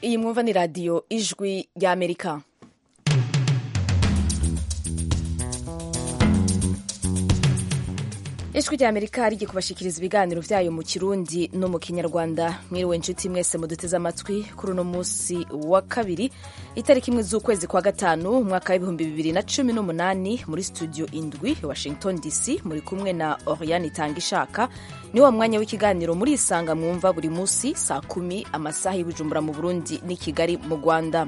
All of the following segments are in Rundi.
iyi mwumva ni radiyo ijwi ry'amerika ijwi ry'amerika rigiye kubashikiriza ibiganiro byayo mu kirundi no mu kinyarwanda mwiriwe inshuti mwese muduteze amatwi kuri uno munsi wa kabiri itariki imwe z'ukwezi kwa gatanu umwaka w'ibihumbi bibiri na cumi n'umunani muri studio indwi washington dc muri kumwe na oriane itanga ishaka ni wa mwanya w'ikiganiro muri isanga mwumva buri munsi saa kumi amasaha y'ibujumbura mu burundi n'i kigali mu rwanda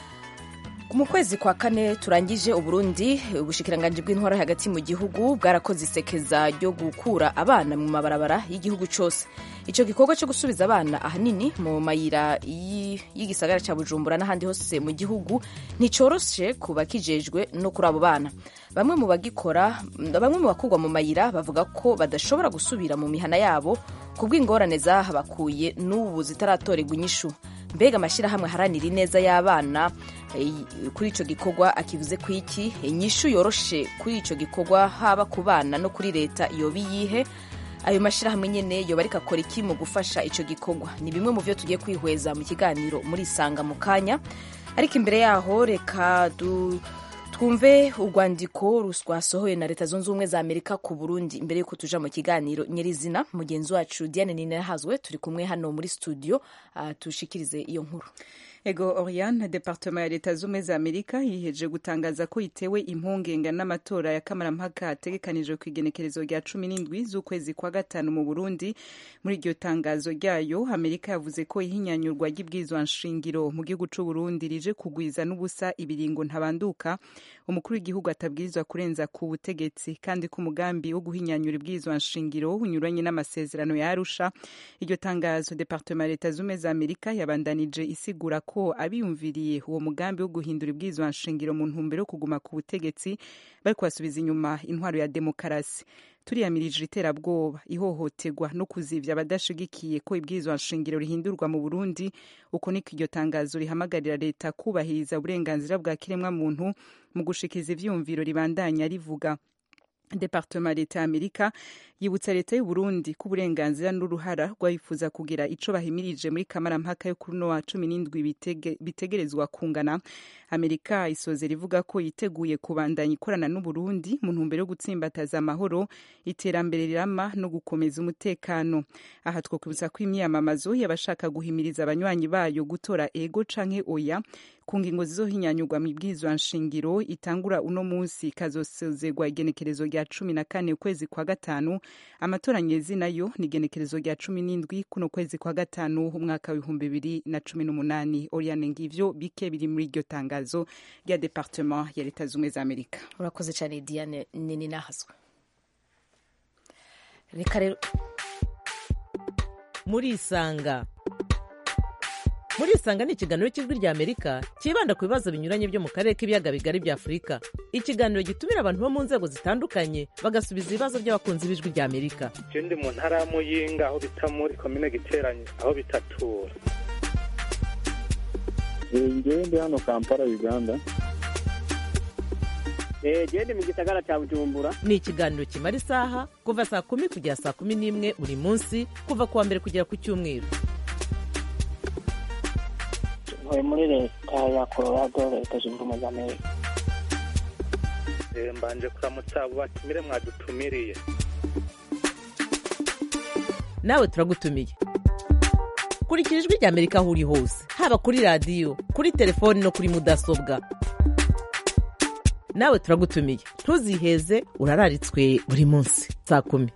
mu kwezi kwa kane turangije uburundi ubushikiranganji bw'intwara hagati mu gihugu bwarakoze isekeza ryo gukura abana mu mabarabara y'igihugu cyose icyo gikorwa cyo gusubiza abana ahanini mu mayira y'igisagara cya bujumbura n'ahandi hose mu gihugu nticoroshe ku bakijejwe no kuri abo bana bamwe mu bagikora bamwe mu bakurwa mu mayira bavuga ko badashobora gusubira mu mihana yabo ku bw'ingorane zahabakuye n'ubu zitaratorerwa inyishu mbega amashyirahamwe aharanira ineza y'abana kuri icyo gikorwa akivuze ku iki inyishu yoroshe kuri icyo gikorwa haba ku bana no kuri leta yoba iyihe ayo mashyirahamwe nyine yoba ariko akora iki mu gufasha icyo gikorwa ni bimwe mu byo tugiye kwihweza mu kiganiro muri isanga mu kanya ariko imbere yaho reka twumve urwandiko rwasohoye na leta zunze ubumwe za amerika ku burundi imbere y'uko tuja mu kiganiro nyirizina mugenzi wacu diane ninahazwe turi kumwe hano muri studio uh, tushikirize iyo nkuru ego oriane departement ya leta z'ubumwe za amerika yiheje gutangaza ko itewe impungenge n'amatora ya kamarampaka ategekanijwe ku igenekerezo rya cumi n'indwi z'ukwezi kwa gatanu mu burundi muri iryo tangazo ryayo amerika yavuze ko ihinyanyurwa ry'ibwirizwa nshingiro mu gihugu c'u burundi rije kugwiza n'ubusa ibiringo ntabanduka umukuru w'igihugu atabwirizwa kurenza ku butegetsi kandi ko umugambi wo guhinyanyura ibwirizwa nshingiro unyuranye n'amasezerano ya arusha iryo tangazo departement ya leta z'ubumwe za amerika yabandanije isigura ko abiyumviriye uwo mugambi wo guhindura ibwirizwa nshingiro mu ntumbero yo kuguma ku butegetsi bari kubasubiza inyuma intwaro ya demokarasi turiyamirije iterabwoba ihohoterwa no kuzivya abadashigikiye ko ibwirizwa nshingiro rihindurwa mu burundi uko niko iryo tangazo rihamagarira leta kubahiriza uburenganzira bwa kiremwa muntu mu gushikiza ivyumviro ribandanya rivuga departement leta ya amerika yibutsa leta y'u Burundi ko uburenganzira n'uruhara rwayifuza kugira ico bahimirije muri kamarampaka yo kuri wa cumi n'indwi bitege, bitegerezwa kungana amerika isozera ivuga ko yiteguye kubandanya ikorana n'u Burundi mu ntumbero yo gutsimbataza amahoro iterambere rirama no gukomeza umutekano aha twokwibutsa ko imyiyamamazo y'abashaka guhimiriza abanywanyi bayo gutora ego canke oya ku ngingo zizohinyanyurwa mu ibwirizwa nshingiro itangura uno munsi ikazosozerwa igenekerezo rya cumi na kane ukwezi kwa gatanu amatora nyezi nayo ni igenekerezo rya cumi n'indwi kuno kwezi kwa gatanu umwaka w'ibihumbi bibiri na cumi n'umunani oriane ngivyo bike biri muri iryo tangazo rya departement ya leta z'ubumwe za amerika urakoze cyane diane nini nahazwe reka rero muri isanga muri isanga ni ikiganiro cy'ijwi rya amerika cyibanda ku bibazo binyuranye byo mu karere k'ibiyaga bigari bya afurika ikiganiro gitumira abantu bo mu nzego zitandukanye bagasubiza ibibazo by'abakunzi b'ijwi rya amerika ndi mu ntara ya muyinga aho bita muri komine giteranye aho bitatura ngewe ndi hano kampala uganda gende mu gisagara cya bujumbura ni ikiganiro kimara isaha kuva saa kumi kugera saa kumi n'imwe buri munsi kuva ku wa mbere kugera ku cyumweru ntuye muri leta ya colorado leta zunze ubumwe za amerika mbanje kuramutsa abo batumire mwadutumiriye nawe turagutumiye kurikira ijwi rya amerika aho uri hose haba kuri radiyo kuri telefoni no kuri mudasobwa nawe turagutumiye ntuziheze urararitswe buri munsi saa kumi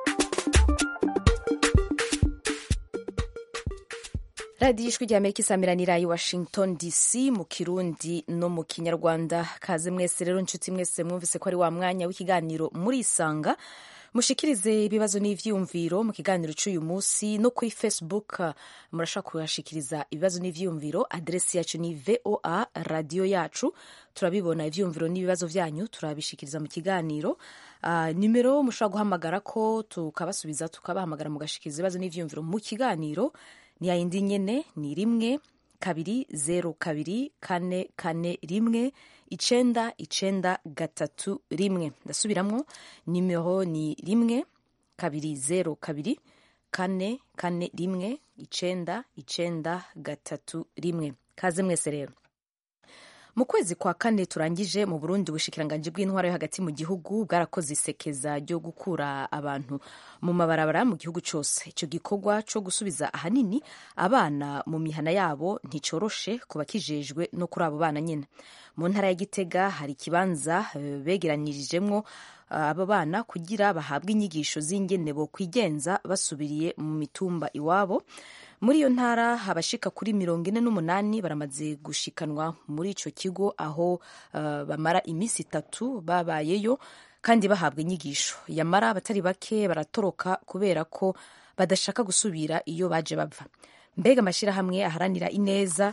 radiyo ijwi rya amerika isamiranira i washington dc mu kirundi no mu kinyarwanda kaze mwese rero inshuti mwese mwumvise ko ari wa mwanya w'ikiganiro muri isanga mushikirize ibibazo n'ivyiyumviro mu kiganiro cy'uyu munsi no kuri facebook murashobora kuhashikiriza ibibazo n'ivyiyumviro aderesi yacu ni voa radiyo yacu turabibona ivyiyumviro n'ibibazo vyanyu turabishikiriza mu kiganiro uh, nimero mushobora guhamagara ko tukabasubiza tukabahamagara mugashikiriza ibibazo n'ivyiyumviro mu kiganiro ni yayindi nyene ni rimwe kabiri zeru kabiri kane kane rimwe icenda icenda gatatu rimwe ndasubiramwo nimero ni rimwe kabiri zeru kabiri kane kane rimwe icenda icenda gatatu rimwe kaze mwese rero mu kwezi kwa kane turangije mu burundi ubushikiranganji bw'intwaro yo hagati mu gihugu bwarakoze isekeza ryo gukura abantu mu mabarabara mu gihugu cyose icyo gikorwa cyo gusubiza ahanini abana mu mihana yabo nticoroshe ku bakijejwe no kuri abo bana nyine mu ntara ya gitega hari ikibanza eh, begeranirijemwo abo bana kugira bahabwe inyigisho z'ingene bo kwigenza basubiriye mu mitumba iwabo muri iyo ntara abashika kuri mirongo ine n'umunani baramaze gushikanwa muri ico kigo aho uh, bamara iminsi itatu babayeyo kandi bahabwa inyigisho yamara abatari bake baratoroka kubera ko badashaka gusubira iyo baje bava mbega amashyirahamwe aharanira ineza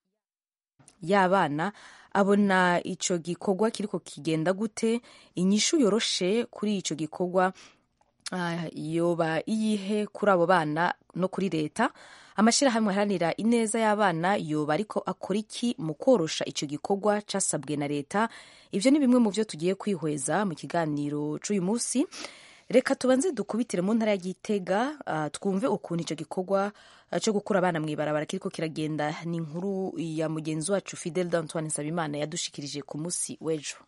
y'abana abona ico gikorwa kiriko kigenda gute inyishu yoroshe kuri ico gikorwa uh, yoba iyihe kuri abo bana no kuri leta amashyirahamwe aharanira ineza y'abana yoba ariko akora iki mu korosha icyo gikorwa casabwe na leta ibyo ni bimwe mu byo tugiye kwihweza mu kiganiro c'uyu munsi reka tubanze dukubitire mu ntara ya gitega uh, twumve ukuntu icyo gikorwa uh, cyo gukura abana mu ibarabara kiriko kiragenda ni inkuru ya mugenzi wacu fidel d'antoine nsabimana yadushikirije ku munsi w'ejo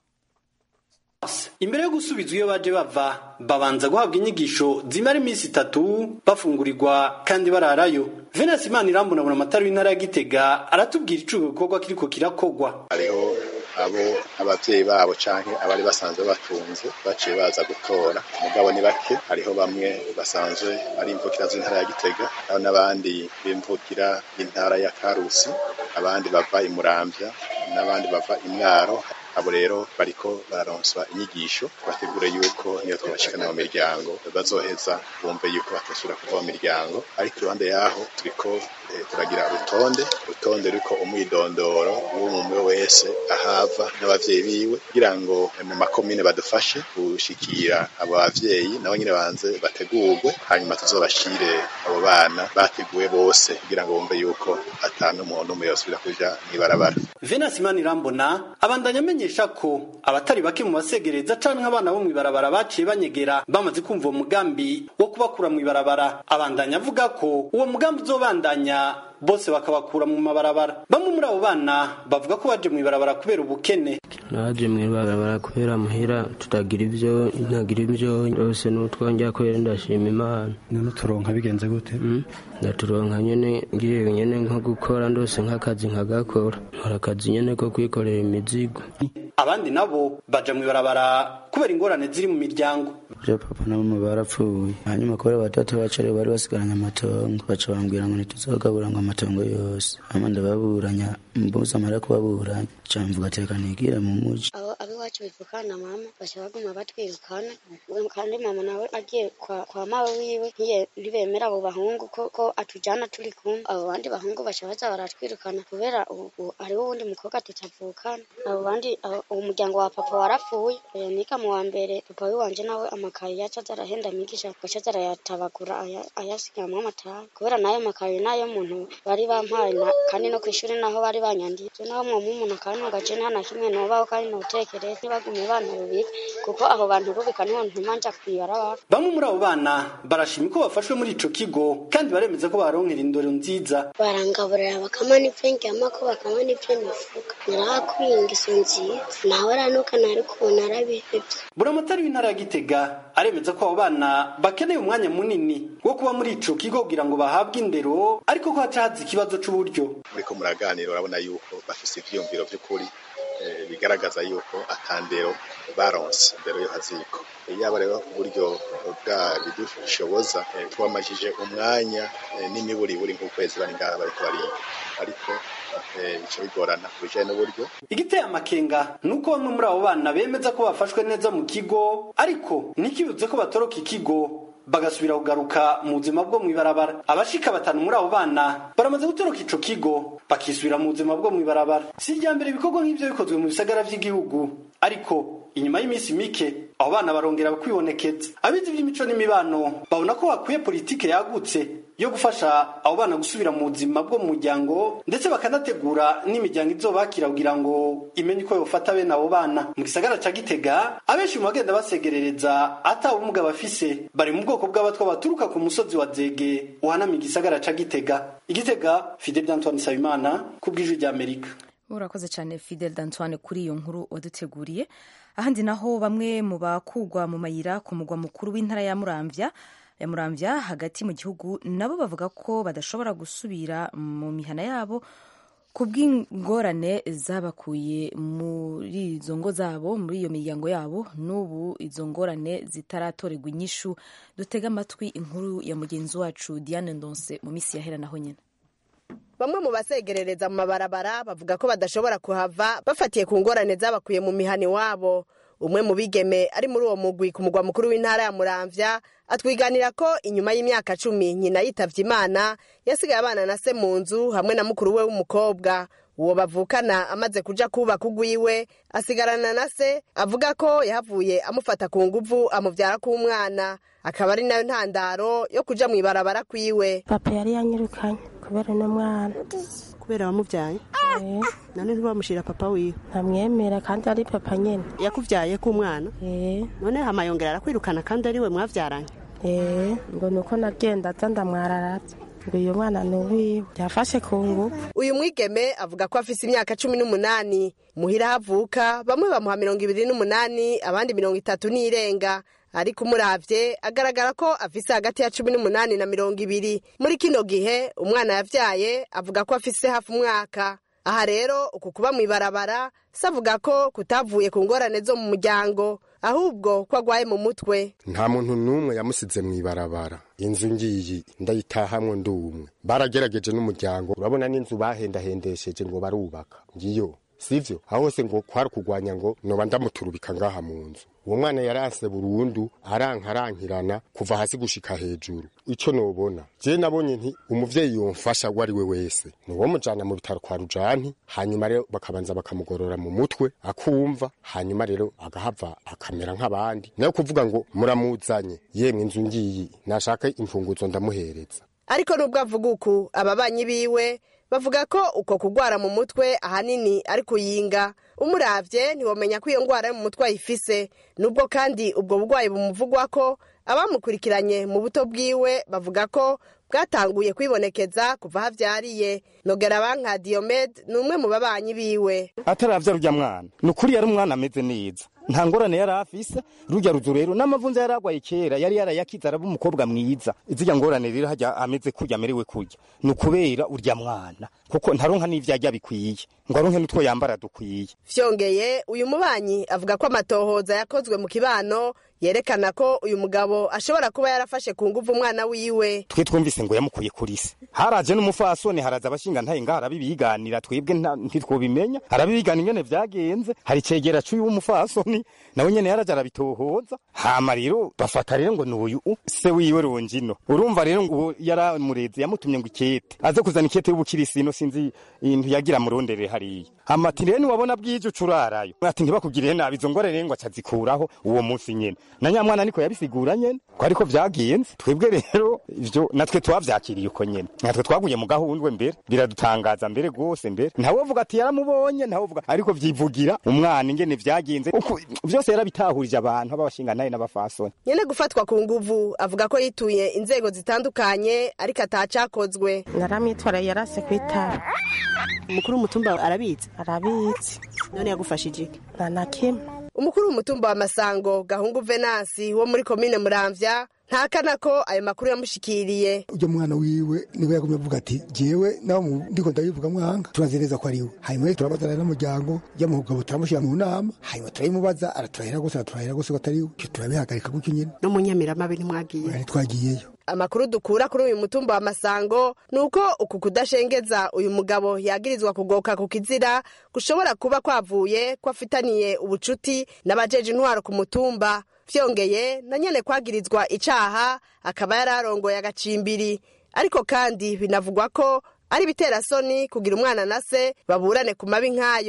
imbere yo gusubizwa iyo baje bava babanza guhabwa inyigisho zimara iminsi itatu bafungurirwa kandi bararayo venasi imana irambunabuna amatara w'intara ya gitega aratubwira ico gikorwa kiriko kirakogwa hariho abo abavyeyi babo canke abari basanzwe batunze baciye baza gutora mugabo ni bake hariho bamwe basanzwe ari imvukira z'intara ya gitega hariho n'abandi b'imvukira y'intara ya karusi abandi bava imuramvya n'abandi bava imwaro abo rero bariko bararonswa inyigisho bategure yuko niyo twabashikana mu miryango bazoheza bumve yuko batosubira kuva mu miryango ariko iruhande yaho turiko eh, turagira urutonde urutonde ruriko umwidondoro w'umwe wese ahava n'abavyeyi biwe kugira ngo eh, mu makomine badufashe gushikira abo bavyeyi nabo nyine banze bategurwe hanyuma tuzobashire abo bana bateguwe bose kugira ngo bumve yuko atanu umuntu umwe yosubira kuja mw'ibarabara venasi imana irambona abandanya amenyesha ko abatari bake mu basegereza canke abana bo mw'ibarabara baciye banyegera bamaze kumva uwo mugambi wo kubakura mw'ibarabara abandanya avuga ko uwo mugambi uzobandanya bose bakabakura mu mabarabara bamwe muri abo bana bavuga ko baje mw'ibarabara kubera ubukene naje mw'ibarabara kubera muhira tutagira ivyo ntagira ivyo rwose n'utwongera kubera ndashima imana none turonka bigenze gute ndaturonka nyene ngiye nyene nko gukora ndose nk'akazi nkagakora nkora akazi nyene ko kwikorera imizigo abandi nabo baja mw'ibarabara kubera ingorane ziri mu miryango je papa na mama barapfuye hanyuma kubera batatu bacu aribo bari basigaranye amatongo baca bambwira ngo ntituzogabura ngo amatongo yose hama ndababuranya mbuze amara kubaburanya ca mvuga teka nigire mu muji abo abiwacu bivukana mama baca baguma batwirukana kandi mama nawe agiye kwa, kwa mawe wiwe ntiye ntibemera abo bahungu ko, ko atujana turi kumwe abo bandi bahungu baca baza baratwirukana kubera ubu hariho uwundi mukobwa tutavukana abo bandi abo- uwo muryango wa papa warapfuye Eh, niga mu wa mbere papa wiwanje nawe amakaye yaca aza arahenda migisha gaca aza arayatabagura aya- ayasigamwo amatabi kubera nayo makaye nayo muntu bari bampaye na- kandi no kw'ishuri naho bari banyandiye je naho mwomu umuntu akantunga je nta na kimwe nobaho kandi notekereza ntibagume bana rubika kuko abo bantu rubika niho ntuma nja kw'ibarabara bamwe muri abo bana barashima ko bafashwe muri ico kigo kandi baremeza ko baronkera indoro nziza barangaburira bakama n'ivyo ndyamako bakama n'ivyo nifuka narahakuriye ingeso nziza nawe aranuka nari kubona arabihevye buramatari w'intara ya gitega aremeza ko abo bana bakeneye umwanya munini wo kuba muri ico kigo kugira ngo bahabwe indero ariko ko haca haza ikibazo c'uburyo muriko muraganira urabona yuko bafise ivyiyumviro vy'ukuri eh, bigaragaza yuko atandero baronse indero yo haziko yaba rero uburyo bwabidushoboza eh, twamajije umwanya eh, n'imiburiburi nk'ukwezi bari ngaha bariko bariga ariko eh, bica bigorana ku bijanye n'uburyo igiteye amakenga ni uko bamwe muri abo bana bemeza ko bafashwe neza mu kigo ariko ntikibuze ko batoroka ikigo bagasubira kugaruka mu buzima bwo mw'ibarabara abashika batanu muri abo bana baramaze gutoroka ico kigo bakisubira mu buzima bwo mw'ibarabara si irya mbere ibikorwa nk'ivyo bikozwe mu bisagara vy'igihugu ariko inyuma y'iminsi mike abo bana barongera kwibonekeza abizi ivy'imico n'imibano babona ko hakwiye politike yagutse yo gufasha abo bana gusubira mu buzima bwo mu muryango ndetse bakanategura n'imiryango izobakira kugira ngo imenye uko yofata bene abo bana mu gisagara ca gitega abenshi mu bagenda basegerereza ata ubumuga bafise bari mu bwoko bw'abatwa baturuka ku musozi wa zege uhanamiye igisagara ca gitega igitega fide d'antoine nsabimana ku bw'ijwi ry'amerika urakoze cyane fidel d'antoine kuri iyo nkuru waduteguriye ahandi naho bamwe mu bakugwa mu mayira ku mugwa mukuru w'intara ya muramvya ya muramvya hagati mu gihugu nabo bavuga ko badashobora gusubira mu mihana yabo ku bw'ingorane zabakuye muri izo ngo zabo muri iyo miryango yabo n'ubu izo ngorane zitaratorerwa inyishu dutega amatwi inkuru ya mugenzi wacu diane ndonse mu minsi yahera naho nyine bamwe mu basegerereza mu mabarabara bavuga ko badashobora kuhava bafatiye ku ngorane zabakuye mu mihana iwabo umwe mu bigeme ari muri uwo mugwi ku mugwa mukuru w'intara ya muramvya atwiganira ko inyuma y'imyaka cumi nyina yitavye imana yasigaye abana na se mu nzu hamwe na mukuru we w'umukobwa uwo bavukana amaze kuja kubaka ugwiwe asigarana na se avuga ko yahavuye amufata ku nguvu amuvyara k'umwana akaba ari nayo ntandaro yo kuja mw'ibarabara kwiwe papa yari yanyirukanye kubera uno mwana kubera wamubyaye none ntibamushira papa wiwe ntamwemera kandi ari papa nyene yakuvyaye k'umwana none hama yongera arakwirukana kandi ari we mwavyaranye ngo nuko nagenda aza ndamwararatse ngo uyu mwana ni uwiwe yafashe ku nguvu uyu mwigeme avuga ko afise imyaka cumi n'umunani muhira havuka bamwe bamuha mirongo ibiri n'umunani abandi mirongo itatu n'irenga ariko umuravye agaragara ko afise hagati ya cumi n'umunani na mirongo ibiri muri kino gihe umwana yavyaye avuga ko afise hafi umwaka aha rero uku kuba mw'ibarabara se avuga ko kutavuye ku ngorane zo mu muryango ahubwo ko agwaye mu mutwe nta muntu n'umwe yamusize mw'ibarabara inzu ngiyi ndayitahamwe ndumwe baragerageje n'umuryango urabona n'inzu bahendahendesheje ngo barubaka ngiyo sivyo aho hose ngo kwari kugwanya ngo noba ndamuturubika ngaha mu nzu uwo mwana yaranse burundu arankarankirana kuva hasi gushika hejuru ico nobona je nabonye nti umuvyeyi yomfasha uwo ari we wese niwo mujana mu bitaro kwa rujani hanyuma rero bakabanza bakamugorora mu mutwe akumva hanyuma rero agahava akamera nk'abandi nayo kuvuga ngo muramuzanye yemwe inzu ngiyi nashaka imfunguzo ndamuhereza ariko nubwo avuga uku ababanyi biwe bavuga ko uko kugwara mu mutwe ahanini ari kuyinga umuravye ntiwomenya ko iyo ngwara yo mu mutwe ayifise nubwo kandi ubwo burwayi bumuvugwa ko abamukurikiranye mu buto bwiwe bavuga ko bwatanguye kwibonekeza kuva havyariye nogera banka diomede ni umwe mu babanyi biwe ataravya rurya mwana ni ukuri yari umwana ameze neza nta ngorane yari afise rurya ruzu rero n'amavunza yari agwaye kera yari yarayakize araba umukobwa mwiza izirya ngorane rero hajya ameze kurya amerewe kurya ni ukubera urya mwana kuko ntaronka n'ivyo arya bikwiye ngo aronke n'utwo yambara dukwiye vyongeye uyu mubanyi avuga ko amatohoza yakozwe mu kibano yerekana ko uyu mugabo ashobora kuba yarafashe ku nguvu umwana wiwe twe twumvise ngo yamukuye kuri se haraje n'umufasoni haraza abashinga ntaye ngaha arabibiganira twebwe ntitwobimenya arabibigana ingene vyagenze hari cegera c'uyu w'umufasoni nawe nyene yaraje arabitohoza hama rero bafata rero ngo n'uyu se wiwe rongino urumva rero ngo yaramureze yamutumye ngo ikete aze kuzana ikete y'ubukirisino sinzi intu yagira murondere hariya hama ati rero niwabona bwije ucurarayo ati ntibakugirire nabi izo ngore rero ngo acazikuraho uwo munsi nyene na nyamwana niko yabisigura nyene ko ariko vyagenze twebwe rero ivyo natwe twavyakiriye uko nyene natwe twaguye mu gahundwe mbere biradutangaza mbere rwose mbere ntawe uvuga ati yaramubonye ntawe uvuga ariko vyivugira umwana ingene vyagenze uko vyose yarabitahurije abantu ababashinganaye n'abafasoni nyene gufatwa ku nguvu avuga ko yituye inzego zitandukanye ariko atacakozwe naramwitwara yarase kwitaba umukuru w'umutumba arabizi arabizi none yagufashije iki nta na kimwe umukuru w'umutumba wa masango gahungu venansi wo muri komine muramvya ntakana ko ayo makuru yamushikiriye ujya mwana wiwe niwe yagumye avuga ati jewe nawe ndiko ndabivuga mwanga turazereza ko ari we hanyuma rero turabazana n'umuryango y'amugabo turamushyira mu nama hanyuma turabimubaza araturahira gose araturahira gose ko atari we icyo turabihagarika gutyo nyine no mu nyamiramabe ntimwagiye ntitwagiyeyo amakuru dukura kuri uyu mutumba wa masango ni uko uku kudashengeza uyu mugabo yagirizwa kugoka ku kizira gushobora kuba kwavuye ko afitaniye ubucuti n'abajeje intwaro ku mutumba vyongeye na nyene kwagirizwa icaha akaba yari arongoye agacimbiri ariko kandi binavugwa ko ari ibiterasoni kugira umwana na se baburane ku mabi nk'ayo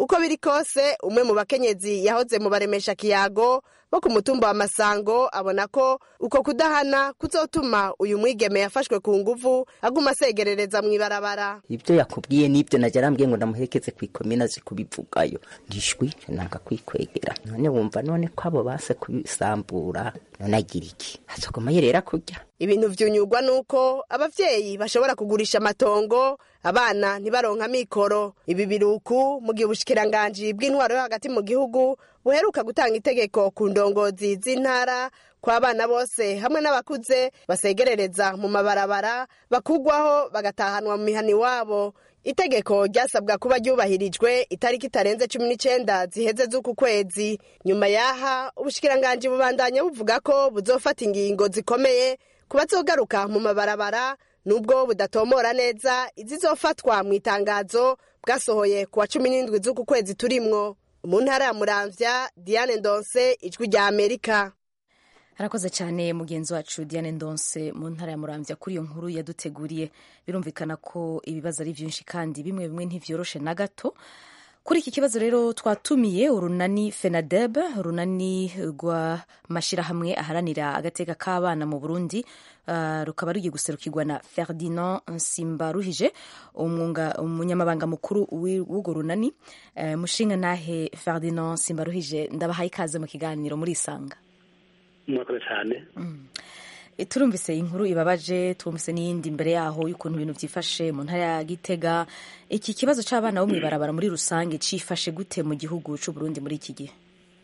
uko biri kose umwe mu bakenyezi yahoze mu baremesha kiyago bo ku mutumba wa masango abona ko uko kudahana kuzotuma uyu mwigeme yafashwe ku nguvu aguma asegerereza mu ibarabara ibyo yakubwiye n'ibyo najya arambwiye ngo ndamuherekeze ku ikomina azi kubivugayo ndishwi nanga kwikwegera none wumva none ko abo base kubisambura none agira iki azoguma yerera kurya ibintu vyunyurwa nuko abavyeyi bashobora kugurisha amatongo abana ntibaronka mikoro ibi biruku mu gihe ubushikiranganji bw'intwaro yo hagati mu gihugu buheruka gutanga itegeko ku ndongozi z'intara ko abana bose hamwe n'abakuze basegerereza mu mabarabara bakugwaho bagatahanwa mu mihani wabo itegeko ryasabwa kuba ryubahirijwe itariki itarenze cumi n'icenda ziheze z'uku kwezi nyuma yaha ubushikiranganji bubandanya buvuga ko buzofata ingingo zikomeye ku bazogaruka mu mabarabara nubwo budatomora neza izizofatwa mu itangazo bwasohoye ku wa cumi n'indwi z'uku kwezi turimwo mu ntara ya muramvya diane ndonse ijwi rya amerika harakoze cyane mugenzi wacu diane ndonse mu ntara ya muramvya kuri iyo nkuru yaduteguriye birumvikana ko ibibazo ari byinshi kandi bimwe bimwe ntivyoroshe na gato kuri iki kibazo rero twatumiye urunani fenadeb urunani rw'amashyirahamwe aharanira agateka k'abana mu burundi uh, rukaba rugiye guserukirwa na ferdinand nsimbaruhije umunyamabanga mukuru w'urwo runani uh, mushinga nahe ferdinand nsimbaruhije ndabahaye ikaze mu kiganiro muri isanga murakoze cyane turumvise inkuru ibabaje twumvise n'iyindi imbere yaho y'ukuntu ibintu byifashe mu ntara ya gitega iki kibazo cy'abana bo mu ibarabara muri rusange cyifashe gute mu gihugu cy'u Burundi muri iki gihe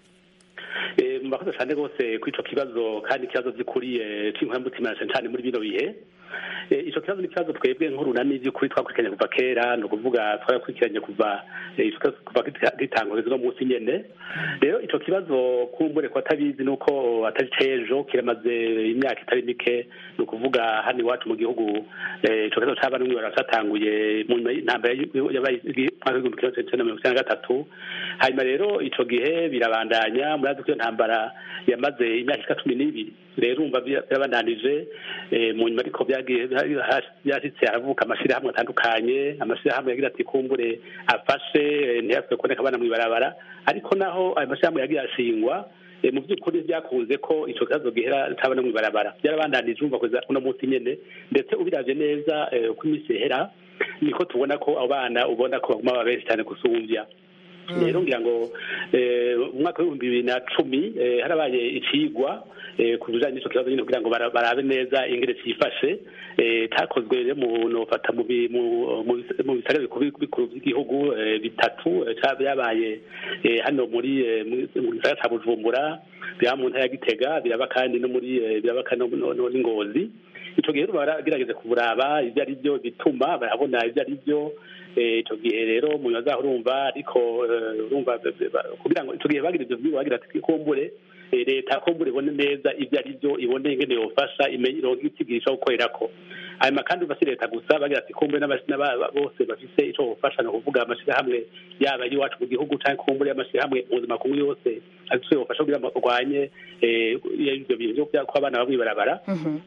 murakoze cyane rwose kuri icyo kibazo kandi ikibazo gikuriye cy'inkoramutima cyane muri bino bihe icyo kibazo ni ikibazo twebwe nk'urunani by'ukuri twakurikiranye kuva kera ni ukuvuga twarakurikiranye kuva kuva gitangurizwa no munsi nyene rero icyo kibazo kumbure ko atabizi ni uko atari cejo kiramaze imyaka itari mike ni ukuvuga hano iwacu mu gihugu icyo kibazo c'abana n'umwibara catanguye mu nyuma y'intambara yabaye mwaka w'igihumbi kimwe magana cyenda mirongo icyenda na gatatu hanyuma rero icyo gihe birabandanya murazi ko iyo ntambara yamaze imyaka ishika cumi n'ibiri rero umva birabandanije mu nyuma ariko byagiye byashyitse haravuka amashyirahamwe atandukanye amashyirahamwe yagira ati kumbure afashe ntiyaswe kuboneka abana mu ibarabara ariko naho ayo mashyirahamwe yagiye ashingwa mu by'ukuri byakunze ko icyo kibazo gihera cyabona mu ibarabara byarabandanije umva kugeza uno munsi nyine ndetse ubiravye neza uko iminsi ihera niko tubona ko abana ubona ko baguma baba benshi cyane gusumbya rero ngira ngo umwaka w'ibihumbi bibiri na cumi harabaye icigwa ku bijanye n'ico kibazo nyine kugira ngo barabe neza ingene cifashe cakozwe rero mu nofata mu bisagara bikuru by'igihugu bitatu byabaye hano muri mu gisagara ca bujumbura biraba mu ntara ya gitega biraba kandi no muri biraba kandi n'ingozi ico gihe baragerageza kuburaba ivyo ari byo bituma barabona ivyo ari byo icyo gihe rero mu nyuma zaho urumva ariko urumva kugira ngo icyo gihe bagira ibyo byigwa bagira ati kumbure leta kumbure ibone neza ibyo ari byo ibone ingene yofasha imenye ironke itigirisha gukorerako hanyuma kandi uva si leta gusa bagira ati kumbure bose bafise ico bofasha ni ukuvuga amashyirahamwe yaba ay'iwacu mu gihugu cyangwa kumbure y'amashyirahamwe mpuzamakungu yose afise bofasha kugira ngo barwanye ibyo bintu byo ko abana bamwe barabara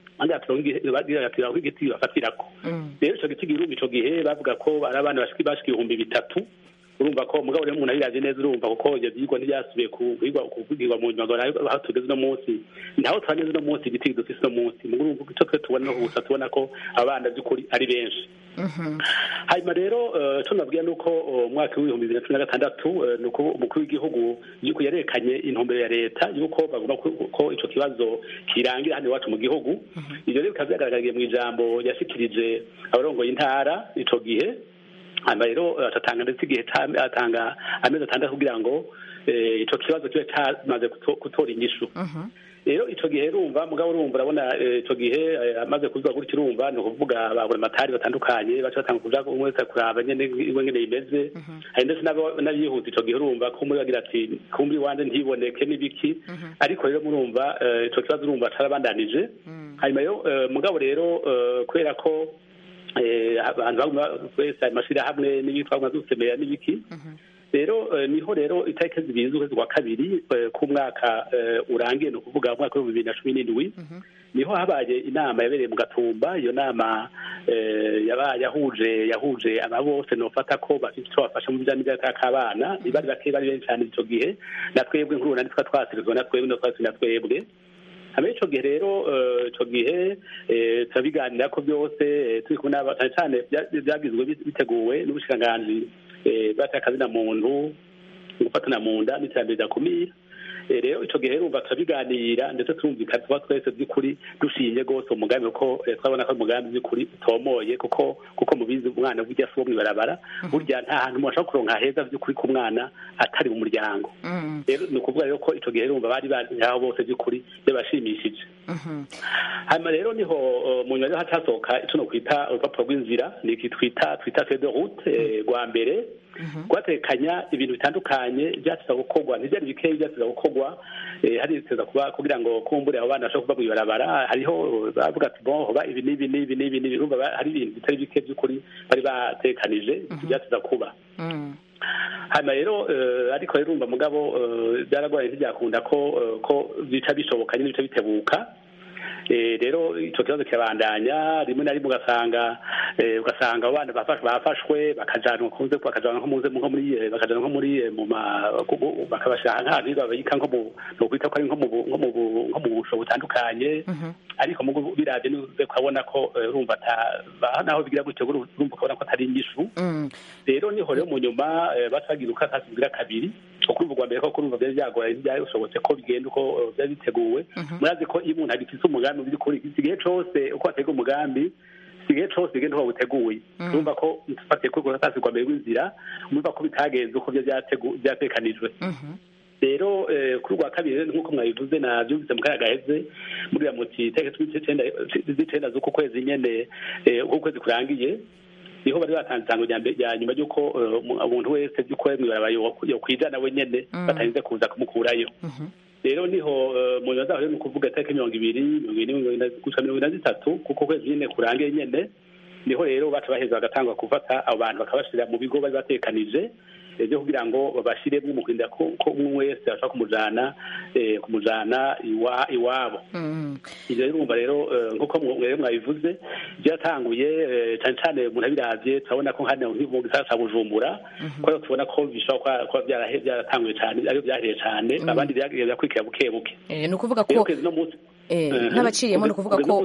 bagira ati aho igiti bafatirako rero ico giti girumba ico gihe bavuga ko ari abana bashika ibihumbi bitatu urumva ko mugabo rero umuntu abiraje neza urumva kuko ibyo byigwa ntibyasubiye kuvugirwa mu nyuma aho tugeze uno munsi naho twanyeze uno munsi igiti dufise uno munsi mu urumva icyo twe tubona no gusa tubona ko abana by'ukuri ari benshi hanyuma rero icyo nabwira ni uko umwaka w'ibihumbi bibiri na cumi na gatandatu ni uko umukuru w'igihugu yuko yerekanye intumbero ya leta yuko bagomba ko icyo kibazo kirangira hano iwacu mu gihugu ibyo rero bikaba byagaragariye mu ijambo yashikirije abarongoye intara icyo gihe hanyuma rero atatanga ndetse igihe atanga amezi atandatu kugira ngo icyo kibazo kibe cyamaze gutora inyishu rero icyo gihe rumva mugabo urumva urabona icyo gihe amaze kuzuba gutya urumva ni ukuvuga babura amatari batandukanye baca batanga kuja umwe wese kuraba nyene iwe ngene imeze hari ndetse n'abihuta icyo gihe urumva ko muri bagira ati kumbi wanje ntiboneke n'ibiki ariko rero murumva icyo kibazo urumva carabandanije hanyuma rero mugabo rero kubera ko abantu wese ayo mashyirahamwe n'ibitwa dusemera n'ibiki rero niho rero itariki zibiri z'ukwezi kwa kabiri k'umwaka urangiye ni ukuvuga umwaka w'ibihumbi bibiri na cumi n'indwi niho habaye inama yabereye mu gatumba iyo nama yabaye yahuje yahuje aba bose nofata ko bafite icyo bafasha mu bijyanye n'imyaka k'abana bari bake bari benshi cyane icyo gihe na twebwe nkuru na twa twasirizwa na twebwe na twasi na twebwe hama ico gihe rero ico gihe turabiganira ko byose turi kumwe n'aba cyane cyane byagizwe biteguwe n'ubushikiranganji bw'akazina muntu gufatana mu nda n'iterambere ryakumira rero icyo gihe urumva turabiganira ndetse turumvikana tuba twese by'ukuri dushinye rwose umugambi kuko twabona ko umugambi by'ukuri utomoye kuko kuko mubizi umwana burya si uwo mw'ibarabara burya nta hantu umuntu ashobora kuronka heza by'ukuri ku mwana atari mu muryango rero ni ukuvuga rero ko icyo gihe urumva bari bari aho bose by'ukuri byabashimishije hanyuma rero niho mu nyuma rero hacasohoka icyo no kwita urupapuro rw'inzira ni iki twita twita fede route rwa mbere rwatekanya ibintu bitandukanye byateza gukorwa ntibyari bikeya byateza gukorwa hari biteza kuba kugira ngo kumbure abo bana bashobora kuva mu ibarabara hariho bavuga ati bon hoba ibi n'ibi n'ibi n'ibi n'ibi urumva hari ibintu bitari bike by'ukuri bari batekanije byateza kuba hanyuma rero ariko rero urumva mugabo byaragoye ntibyakunda ko ko bica bishoboka nyine bica bitebuka rero icyo kibazo kirabandanya rimwe na rimwe ugasanga ugasanga abana bafashwe bakajanwa kunze bakajanwa nko muze nko muri bakajanwa nko muri mu bakabashira nk'ahantu babika nko mu no kwita ko ari nko mu nko mu nko mu busho butandukanye ariko mu biravye nuze kubona ko urumva naho bigira gutyo urumva ukabona ko atari inyishu rero niho rero mu nyuma basagira ukasasigira kabiri ukumva rwa mbere ko kurumva byari byagoye ntibyashobotse ko bigenda uko byari biteguwe murazi ko iyo umuntu agifise umugambi biri kuri igihe cose uko atega umugambi igihe cose bigenda uko buteguye urumva ko dufatiye kuri urwo rwa mbere rw'inzira urumva ko bitagenze uko byatekanijwe rero kuri rwa kabiri nk'uko mwabivuze nabyumvise mu kanya gaheze muriya muti itariki z'icenda z'uku kwezi nyene uko ukwezi kurangiye niho bari batanze isango rya nyuma y'uko umuntu wese by'uko mw'ibaraba yokwijana we nyene batarinze kuza kumukurayo rero niho mu nyuma zaho ni ukuvuga itariki mirongo ibiri mirongo ibiri gusa mirongo ine na zitatu kuko kwezi nyene kurangiye nyene niho rero baca baheza bagatangwa gufata abo bantu bakabashira mu bigo bari batekanije byo kugira ngo babashiremo mu kurinda ko umwe wese ashobora kumujana kumujana iwabo ibyo rero urumva rero nk'uko mwere mwabivuze byatanguye cyane cyane umuntu abiravye turabona ko hano mu gisagara ca bujumbura kubera tubona ko bishobora kuba byaratanguye cyane ariyo byahereye cyane abandi byagiye byakurikira buke buke ni ukuvuga ko n'abaciriyemo ni ukuvuga ko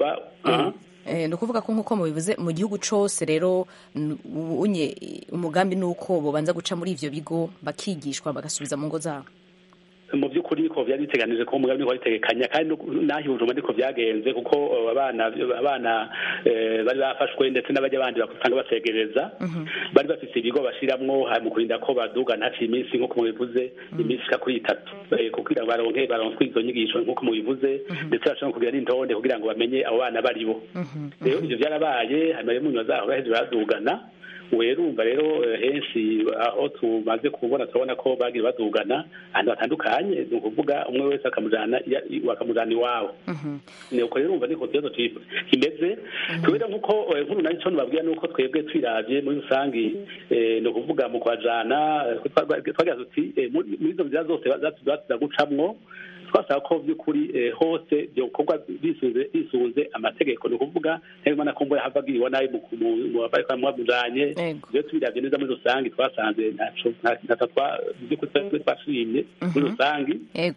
ni ukuvuga ko nk'uko mubivuze mu gihugu cyose rero unye umugambi ni uko babanza guca muri ivyo bigo bakigishwa bagasubiza mu ngo zabo mu by'ukuri ko byari biteganije ko umugambi wari tegekanya kandi naho ibujuma niko byagenze kuko abana abana bari bafashwe ndetse n'abajya bandi bakusanga basegereza bari bafite ibigo bashiramwo mu kurinda ko baduga ntaciye iminsi nk'uko mubivuze iminsi ishika kuri itatu kugira ngo baronke baronswe izo nyigisho nk'uko mubivuze ndetse bashobora kugira n'intonde kugira ngo bamenye abo bana baribo rero ivyo byarabaye hanyuma rero mu nyuma zaho baheze baradugana werumva rero henshi aho tumaze kubona turabona ko bagiye badugana ahantu hatandukanye ni ukuvuga umwe wese akamujana bakamujana iwabo nuko rero umva niko kibazo kimeze tubera nk'uko nkuru nari cyo nubabwira nuko twebwe twiravye muri rusangi ni ukuvuga mu kwajana twagira tuti muri izo nzira zose zatuza gucamwo twasaba ko by'ukuri hose byokorwa bisunze amategeko ni ukuvuga ntibimana ko mbura hava agiriwe nabi mu bariko mwamujanye iyo tubiravye neza muri rusange twasanze ntaco ntata by'ukuri twashimye muri rusange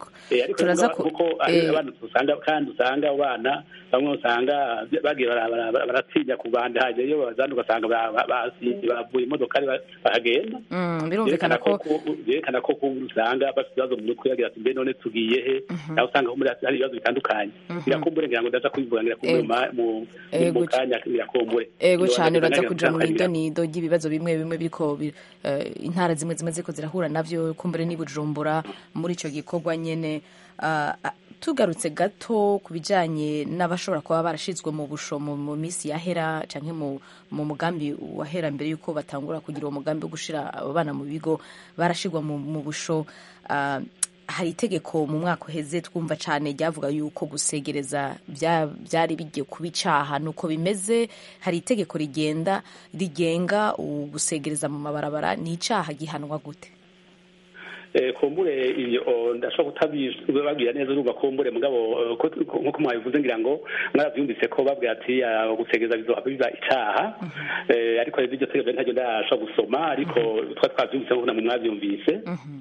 ariko kuko abana dusanga kandi usanga abo bana bamwe usanga bagiye baratinya kubandanya iyo bazana ugasanga bavuye imodokari bahagenda birumvikana ko byerekana ko usanga bafite ibibazo mu mutwe bagira ati mbe none tugiye he nawe usanga hari ibibazo bitandukanye birakumbure ngira ngo ndaza kubivuga ngira mu kanya birakumbure ego cyane uraza kuja mu idonido ry'ibibazo bimwe bimwe biriko intara zimwe zimwe ziriko zirahura navyo kumbure ni bujumbura muri ico gikorwa nyene tugarutse gato ku bijyanye n'abashobora kuba barashyizwe mu busho mu minsi yahera cyangwa mu mugambi wahera mbere y'uko batangura kugira uwo mugambi wo gushyira abo bana mu bigo barashyirwa mu busho hari itegeko mu mwaka uheze twumva cyane ryavuga yuko gusegereza byari bigiye kuba icyaha nuko bimeze hari itegeko rigenda rigenga gusegereza mu mabarabara ni icyaha gihanwa gute Eh, kumbure ibyo oh, ndashobora kutabibabwira neza urumva kumbure mugabo eh, ko- ko- nkuko mwabivuze ngira ngo mwaravyumvise ko babwira ati ah, gusegeza bizohava biba icaha Eh, ariko rero iryo tegeko ntaryo ndashobora gusoma ariko twa twavyumvise ko namwe mwavyumvise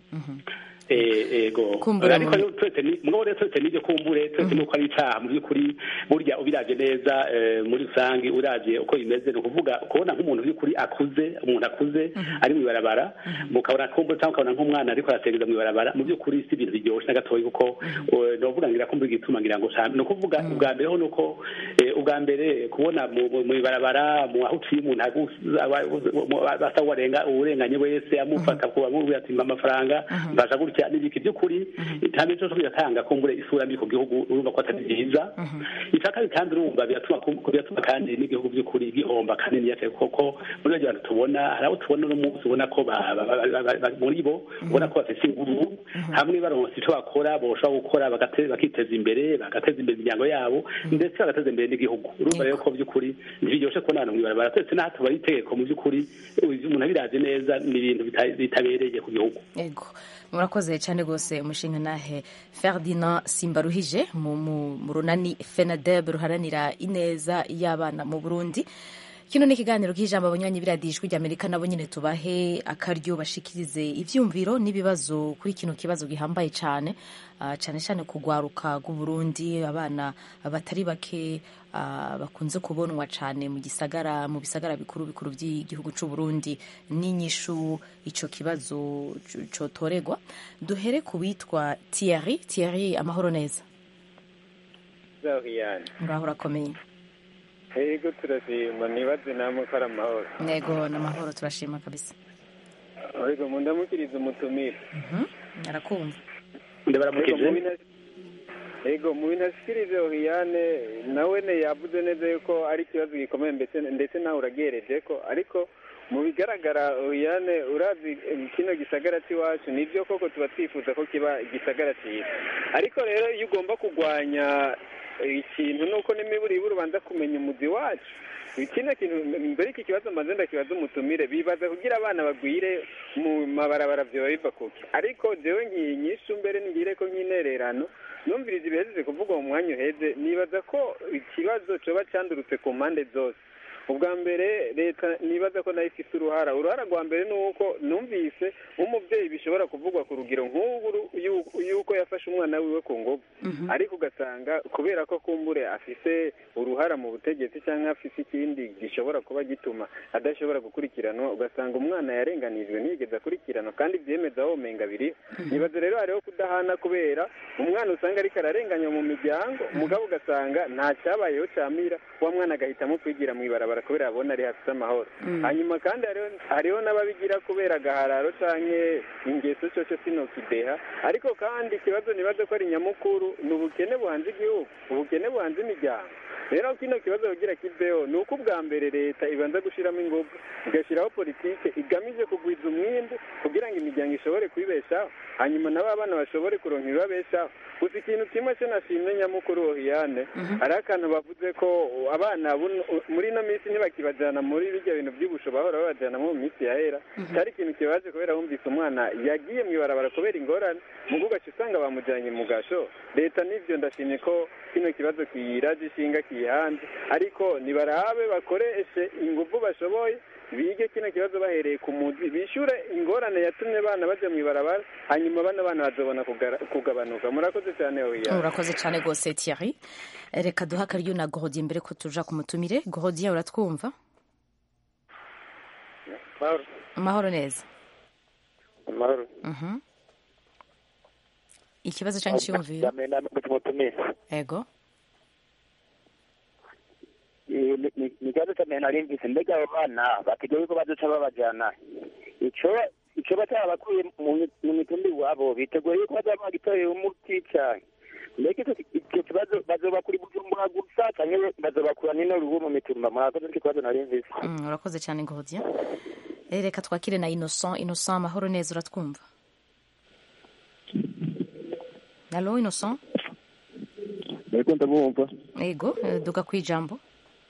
Eh, ego Kumbura ariko mu- rero turetse ni mugabo rero turetse n'ibyo kumbure turetse n'uko ari icaha mu by'ukuri burya ubiravye neza eh, muri rusange uravye uko bimeze ni ukuvuga kubona nk'umuntu by'ukuri akuze umuntu akuze ari mu ibarabara mukabona kumbure cyangwa ukabona nk'umwana ariko arasegeza mu ibarabara mu by'ukuri si ibintu biryoshe na gatoya kuko eh, novuga ngira kumbure igituma ngira ngo cyane ni ukuvuga ubwa mbere ho ni uko eh, ubwa mbere kubona mu mu- mu ibarabara mu aho uciye umuntu agusa- aba- mu- basa warenga uwurenganye wese amufata kuba amubwira ati mpa amafaranga mbasha gutya n'ibiki by'ukuri ntabwo cyo biratanga kumbure isura mbi ku gihugu urumva ko atari byiza icya kabiri kandi urumva biratuma kum- biratuma kandi n'igihugu by'ukuri gihomba kanini cyane kuko muri bajya bantu tubona hari abo tubona uno munsi ubona ko ba- ba- ba- ba- ba- muri bo ubona ko bafite ingufu hamwe baronse icyo bakora boshobora gukora bagate- bakiteza imbere bagateza imbere imiryango yabo ndetse bagateza imbere n'igihugu urumva rero ko by'ukuri ntibiryoshe kubona abantu mu ibarabara twese n'aha tuba itegeko mu by'ukuri umuntu abirazi neza ni ibintu bita- bitabereye ku gihugu Ego. murakoze cyane rwose umushinga nahe ferdinand simbaruhije mu mu- mu runani fenadeb ruharanira ineza y'abana mu burundi kino ni ikiganiro k'ijambo abanywanyi biradiye ijwi ry'amerika nabo nyine tubahe akaryo bashikirize ivyumviro n'ibibazo kuri kino kibazo gihambaye cyane ah, cyane cyane kugwaruka rw'uburundi abana batari bake ah, bakunze kubonwa cyane mu gisagara mu bisagara bikuru bikuru by'igihugu cy'u Burundi n'inyishu ico kibazo c- cotoregwa duhere ku witwa Thierry Thierry amahoro neza Zahiyane. uraho urakomeye Yego turashima nibaze namwe ko ari amahoro. nego n'amahoro turashima kabisa Yego mundamukiriza umutumire. arakumva ndabaramukije Yego mu bintu ashikirije Ohiyane nawe ne yavuze neza yuko ari ikibazo gikomeye ndetse ndetse nawe uragereje ko ariko mu bigaragara Ohiyane urazi eh, kino gisagara cy'iwacu nibyo koko tuba twifuza ko kiba igisagara cyiza ariko rero iyo ugomba kurwanya eh, ikintu nuko n'imiburiburi ubanza kumenya umuzi wacu kino kintu mbere iki kibazo mbanze ndakibaza umutumire bibaza kugira abana bagwire mu mabarabara vyoba biva kuki ariko jewe nkiyi nyishu mbere nigire ko nk'intererano numviriza ibihejeje kuvuga mu mwanya uheze nibaza ko ikibazo coba candurutse ku mpande zose ubwa mbere leta nibaza ko nayo ifite uruhara uruhara rwa mbere ni uko numvise nk'umubyeyi bishobora kuvugwa ku rugero nk'ubu yu- yuko yafashe umwana wiwe ku ngufu ariko ugasanga kubera ko kumbure afise uruhara mu butegetsi cyangwa afise ikindi gishobora kuba gituma adashobora gukurikiranwa ugasanga umwana yarenganijwe ntiyigeze akurikiranwa kandi byemeza aho umenga biriho nibaza rero hariho kudahana kubera umwana usanga ariko ararenganywa mu miryango mugabo ugasanga nta cyabayeho camira wa mwana agahitamo kwigira mu ibarabara kubera yabona ari hafite amahoro Mm. hanyuma kandi hariho hariho n'ababigira kubera agahararo canke ingeso coco sinokideha ariko kandi ikibazo nibaza ko ari nyamukuru ni ubukene buhanze igihugu ubukene buhanze imiryango rero kino kibazo kugira kiveho ni uko ubwa mbere leta ibanza gushiramo ingufu igashyiraho politike igamije kugwiza umwimbu kugira ngo imiryango ishobore kwibeshaho hanyuma nabo abana bashobore kuronka ibibabeshaho gusa ikintu kimwe cyo nashimye nyamukuru ohiyane hariho akantu bavuze ko abana buno- muri ino minsi ntibakibajyana muri bijya bintu by'ubusho bahora babajyanamo mu minsi yahera cyari ikintu kibaje kubera wumvise umwana yagiye mu ibarabara kubera ingorane mu ugaca usanga bamujyanye mu gasho leta n'ibyo ndashimye ko kino kibazo kiyiraje ishinga kiyihanze ariko nibarabe bakoreshe ingufu bashoboye bige kino kibazo bahereye ku muzi bishyure ingorane yatumye abana bajya mu ibarabara hanyuma bano bana bazabona kugara- kugabanuka murakoze cyane oya urakoze cyane rwose Thierry reka duha akaryo na Gorodiye mbere ko tuja ku mutumire Gorodiye uratwumva amahoro neza amahoro Mhm. ikibazo cyangwa icyiyumviro ego ni ikibazo cy'amenya nari mvise mbega abo bana bategewe ko bazoca babajyana ico ico batarabakuye mu mi- mu mitumba iwabo biteguye yuko bazaba bagitoreye umuti cyane mbega ico icyo kibazo bazoba kuri bujumbura gusa canke bazobakura n'ino rubu mu mitumba murakoze nicyo kibazo nari mvise Mm, urakoze cyane Gorodiye Eh, reka twakire na Innocent Innocent amahoro neza uratwumva Allo Innocent ariko ndabumva ego eh, duga ku ijambo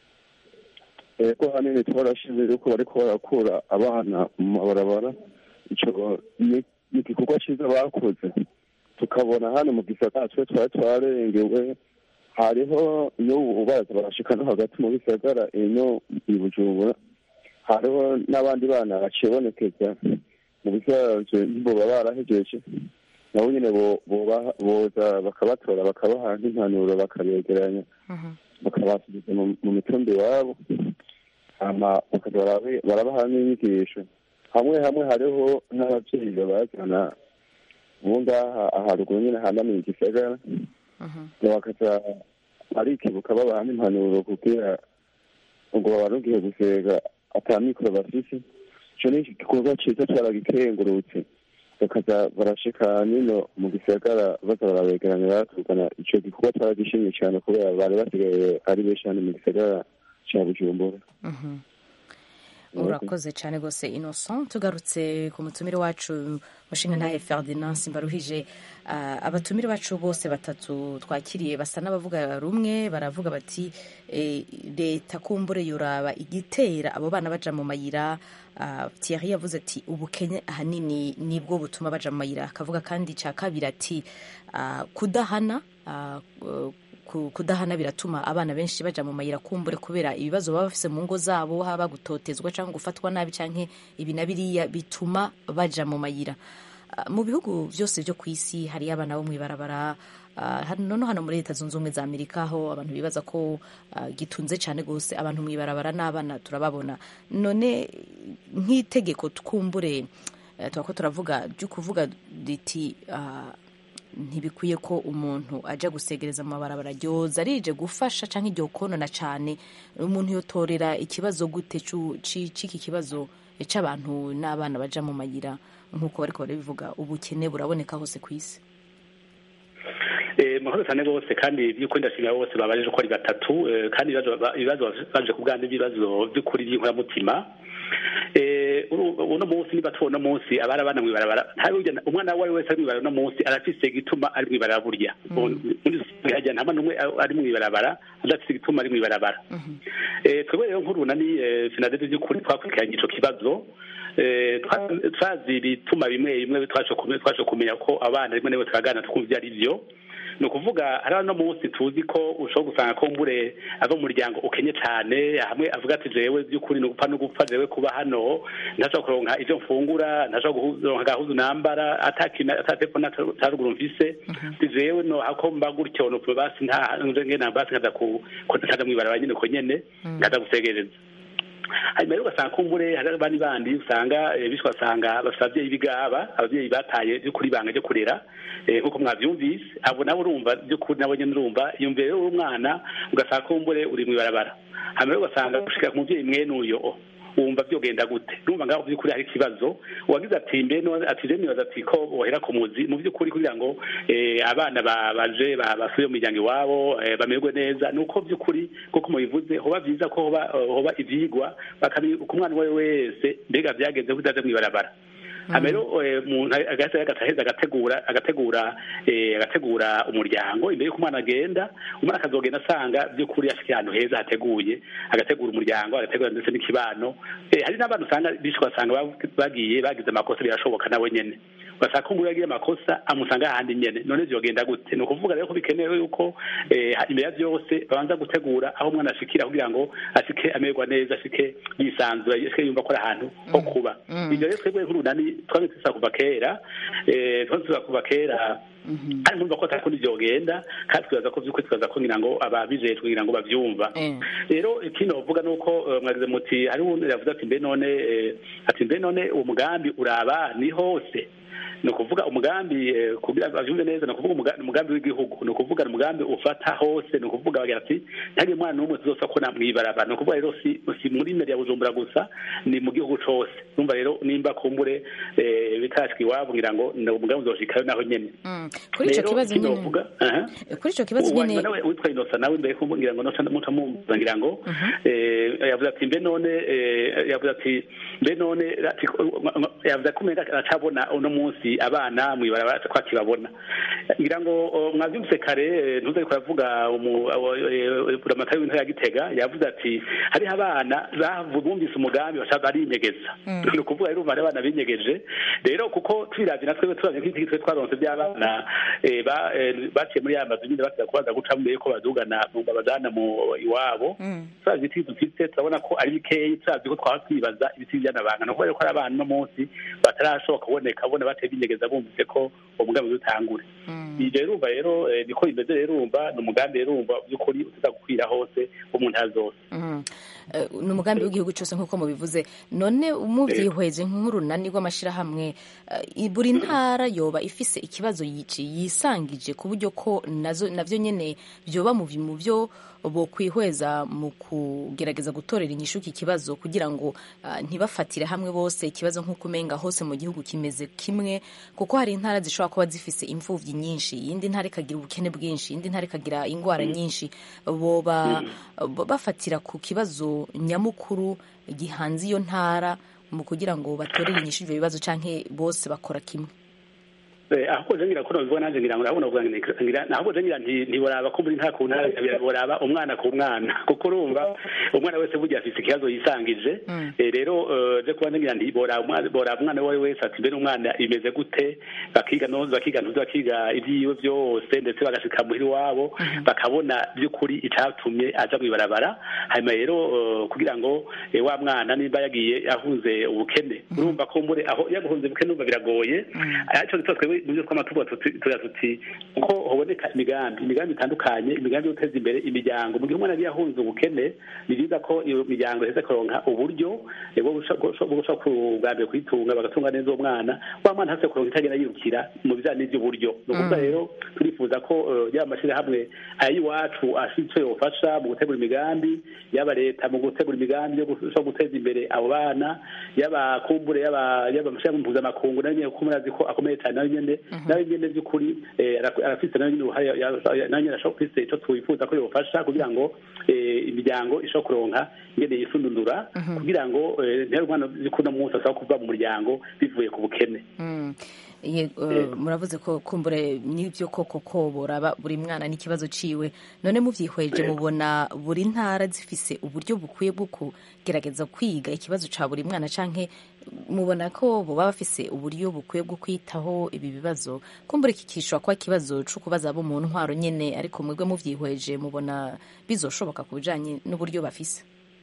ko hanini twarashize yuko bariko barakura abana mu mabarabara ico ni igikorwa cyiza bakoze tukabona hano mu gisagara twe twari twarengewe hariho iyo ubaza barashika no hagati mu bisagara ino i bujumbura hariho n'abandi bana baciye bonekeza mu bisanzwe boba barahejeje nabo nyine bo- boba- boza bakabatora bakabaha nk'impanuro bakabegeranya bakabasubiza mu- mu mitumbi iwabo hama bakaza barabe- barabaha n'inyigisho hamwe hamwe hariho n'ababyeyi babazana ubu ngaha aharuguru nyine hanamiye igisagara bakaza barikibuka babaha n'impanuro kugira ngo babarugiye gusega ata mikoro bafise ico ni igikorwa ciza caragikengurutse bakaza barashika nino mu gisagara baza barabegeranya baratugana ico gikorwa caragishimye cane kubera bari basigaye ari benshi hano mu gisagara ca bujumbura urakoze cyane rwose innocent tugarutse ku mutumire wacu mushinga ntahe ferdinand simbaruhije Ah, abatumire bacu bose batatu twakiriye basa n'abavuga rumwe baravuga bati eh, leta kumbure yoraba igitera abo bana baja mu mayira Ah, thierry yavuze ati ubukene ahanini nibwo butuma baja mu mayira akavuga kandi cya kabiri ati ah, kudahana ah, ku- kudahana biratuma abana benshi baja mu mayira kumbure kubera ibibazo baba bafise mu ngo zabo haba gutotezwa cyangwa gufatwa nabi cyangwa ibi na biriya bituma baja mu mayira Ah, mu bihugu byose byo ku isi hariyo abana bo mw'ibarabara ah, hano noneho hano muri leta zunze ubumwe za amerika aho abantu bibaza ko ah, gitunze cyane rwose abantu mw'ibarabara n'abana turababona none nk'itegeko twumbure eh, tuba ko turavuga ryo kuvuga riti ah, ntibikwiye ko umuntu ajya gusegereza mu mabarabara ryoza rije gufasha cyangwa iryo konona cyane umuntu yotorera ikibazo gute c'u- ci- c'iki kibazo cy'abantu n'abana baja mu mayira nk'uko bariko barabivuga ubukene buraboneka hose ku isi Eh, murakoze cyane rwose kandi by'ukuri ndashimira bose babajije uko ari batatu eh, kandi ibibazo ba- ibibazo baje ku bwanjye ibibazo by'ukuri by'inkoramutima Eh, uru- uno munsi niba tubona uno munsi abari abana mw'ibarabara ntawe ujya- umwana uwo ari wese ari mw'ibarabara uno munsi arafise igituma ari mw'ibarabara burya muri sosiyete hajya nta mwana umwe ari mw'ibarabara adafise igituma ari mw'ibarabara Eh, twebwe rero nk'urunani eh, sinadede by'ukuri twakurikiranye ico kibazo Eh, twa- twazi ibituma bimwe bimwe twashe kumenya twashe kumenya ko abana rimwe na rimwe turaganira tukumva ibyo ari byo ni ukuvuga hari no munsi tuzi ko ushobora gusanga ko mbure ava mu muryango ukenye cyane hamwe avuga ati jewe by'ukuri ni ugupfa no gupfa jewe kuba hano ntashobora kuronka ivyo mfungura ntashobora kuronka agahuzu nambara atakina atatepfo ataruguru mfise ati jewe no hako mba gutyo no basi nta nje ngena basi nkaza ku kaza mwibarabara nyine ko nyene ngaza gusegereza hanyuma rero ugasanga kumbure hari abandi bandi usanga eh, bityo ugasanga bafite ababyeyi b'igaba ababyeyi bataye by'ukuri ibanga ryo kurera eh, nk'uko mwabyumvise abo nabo urumva by'ukuri nabo nyine urumva iyumvire rero umwana ugasanga kumbure uri mu ibarabara hanyuma rero ugasanga gushika ku mubyeyi mwene uyo wumva byogenda gute numva ngaho by'ukuri hari ikibazo uwagize ati mbe no ati je nibaza ati ko bohera ku muzi mu by'ukuri kugira ngo eh, abana ba- baje ba- basubiye mu miryango iwabo eh, bamererwe neza ni uko by'ukuri kuko mubivuze hoba byiza ko hoba hoba ivyigwa bakabi ku mwana uwo ari we wese mbega byagenze kutaje mw'ibarabara hama rero eh, umuntu agaheza agaheza agategura agategura eh, agategura umuryango imbere y'uko umwana agenda umwana akazogenda asanga by'ukuri afite ahantu heza hateguye agategura umuryango agategura ndetse n'ikibano Eh, hari n'abantu usanga bishwe basanga bag- bagiye bagize amakosa birashoboka nawe nyene ugasanga ko umuntu yagiye amakosa amusanga ahandi nyene none vyogenda gute ni ukuvuga rero ko bikenewe yuko eh, imbere ya vyose babanza gutegura aho umwana ashikira kugira ngo ashike amererwa neza ashike yisanzura ashike yumva ko ari ahantu ho kuba ivyo rero twebwe nk'urunani twamye tusa kuva kera eh, twamye tusa kuva kera kandi nkumva ko atakundi vyogenda kandi twibaza ko vy'ukuri twibaza ko ngira ngo ababijejwe kugira ngo bavyumva rero ikindi bavuga ni uko eh, mwagize muti hari uwundi yavuze ati mbe none eh, ati mbe none uwo mugambi uraba ni hose ni ukuvuga umugambi eh, kugira bavyumve neza ni ukuvuga umuga- umugambi w'igihugu ni ukuvuga ni umugambi ufata hose ni ukuvuga bagira ati ntihagire umwana n'umwe tuzosa ko namwibaraba ni ukuvuga rero si, si muri meri ya bujumbura gusa ni mu gihugu cose numva rero nimba kumbure eh, bitashika iwabo ngira ngo ni umugambi uzoshikayo naho nyene Mm. kuri ico Rero, kibazo ikindi nyene bavuga, aha. kuri ico kibazo Uwa nyene nyuma nawe witwa inosa nawe mbere ko ngira ngo nosa mutamuza ngira ngo eh, yavuze ati mbe none eh, yavuze ati mbe none ati- yavuze ko umenga aracabona uno munsi abana mw'ibarabara ko akibabona ngira ngo o, mwavyumvise kare eh, ntuze ariko aravuga buramatari w'intara ya gitega yavuze ati hariho abana bavu- bumvise umugambi bashaka barinyegeza ni ukuvuga rero umubare abana binyegeje rero kuko tubiravye natwe turavye nk'iki twe twaronse by'abana eh, ba- eh, baciye muri ya mazu nyine basiga kubaza guca mbere yuko badugana mu babajana mu iwabo turavye ibiti dufite turabona ko ari bikeyi turavye ko twaba twibaza ibiti by'anabanga kubera ko ari abana uno munsi batarashoboka kuboneka bona bateye binyegeza bumvise ko uwo mugambi utangure ivyo rero urumva rero eh, niko bimeze rero urumva ni umugambi rero urumva by'ukuri uteza gukwira hose wo mu ntara zose Mhm. Eh, ni umugambi w'igihugu cyose nk'uko mubivuze none mubyihweje nk'urunani rw'amashyirahamwe eh, buri ntara yoba ifise ikibazo yici yisangije ku buryo ko nazo navyo nyene byoba mu mu byo bokwihweza mu kugerageza gutorera inyishu iki kibazo kugira ngo ah, ntibafatire hamwe bose ikibazo nk'uko umenga hose mu gihugu kimeze kimwe kuko hari intara zishobora kuba zifise imfuvyi nyinshi iyindi ntara ikagira ubukene bwinshi iyindi ntara ikagira ingwara nyinshi boba bo- bafatira ku kibazo nyamukuru gihanze iyo ntara mu kugira ngo batorere inyishu ivyo bibazo canke bose bakora kimwe Eh, ahubwo je ngira ko nobivuga nanje ngira ngo ndabona uvuga ngira ngira ahubwo je ngira nti ntiboraba ko muri nta ku ntara boraba umwana ku mwana kuko urumva umwana wese burya afise ikibazo yisangije Eh, rero eh, je kuba ngira nti boraba umwana boraba umwana uwo ari we wese ati mbere umwana imeze gute bakiga no bakiga ntuzi bakiga ibyiwe byose ndetse bagashika muhira iwabo bakabona by'ukuri icatumye aja mw'ibarabara hanyuma rero eh, kugira ngo eh, wa mwana nimba yagiye ahunze ubukene urumva ko mbure aho yaguhunze ubukene urumva biragoye ariko gitwa twebwe mu byo tw'amatuba tugira tuti uko hoboneka imigambi imigambi itandukanye imigambi yo guteza imbere imiryango mu gihe umwana agiye ahunze ubukene ni byiza ko iyo miryango iheze kuronka uburyo eh, bwo gusha- bwo gushobora kubwambere kuyitunga bagatunga neza uwo mwana wa mwana hase kuronka itagenda yirukira mu bijanye n'ivy'uburyo ni ukuvuga Mm. rero turifuza ko eh, yaba amashyirahamwe ay'iwacu afite icyo yofasha mu gutegura imigambi yaba leta mu gutegura imigambi yo gushobora guteza imbere abo bana yaba kumbure yaba yaba amashyirahamwe mpuzamakungu nayo nyene kuko murazi ko akomeye cyane nayo nyene nayo nyene by'ukuri eh, ara- arafise nayo nyene uruhare ya- ya- nayo nyene ashobora kufise ico twifuza ko yofasha kugira ngo eh, imiryango ishobora kuronka ingene yisundundura kugira ngo eh, ntihari umwana by'ukuri uno munsi asaba kuva mu muryango bivuye ku bukene Mm. Ye- eh, muravuze ko kumbure n'ibyo koko ko boraba buri mwana n'ikibazo ciwe none muvyihweje mubona buri ntara zifise uburyo bukwiye bwo kugerageza kwiga ikibazo ca buri mwana canke mubona ko boba bafise uburyo bukwiye bwo kwitaho ibi bibazo kumbure iki kishobora kuba ikibazo co kubaza abo mu ntwaro nyene ariko mwebwe muvyihweje mubona bizoshoboka ku bijanye n'uburyo bafise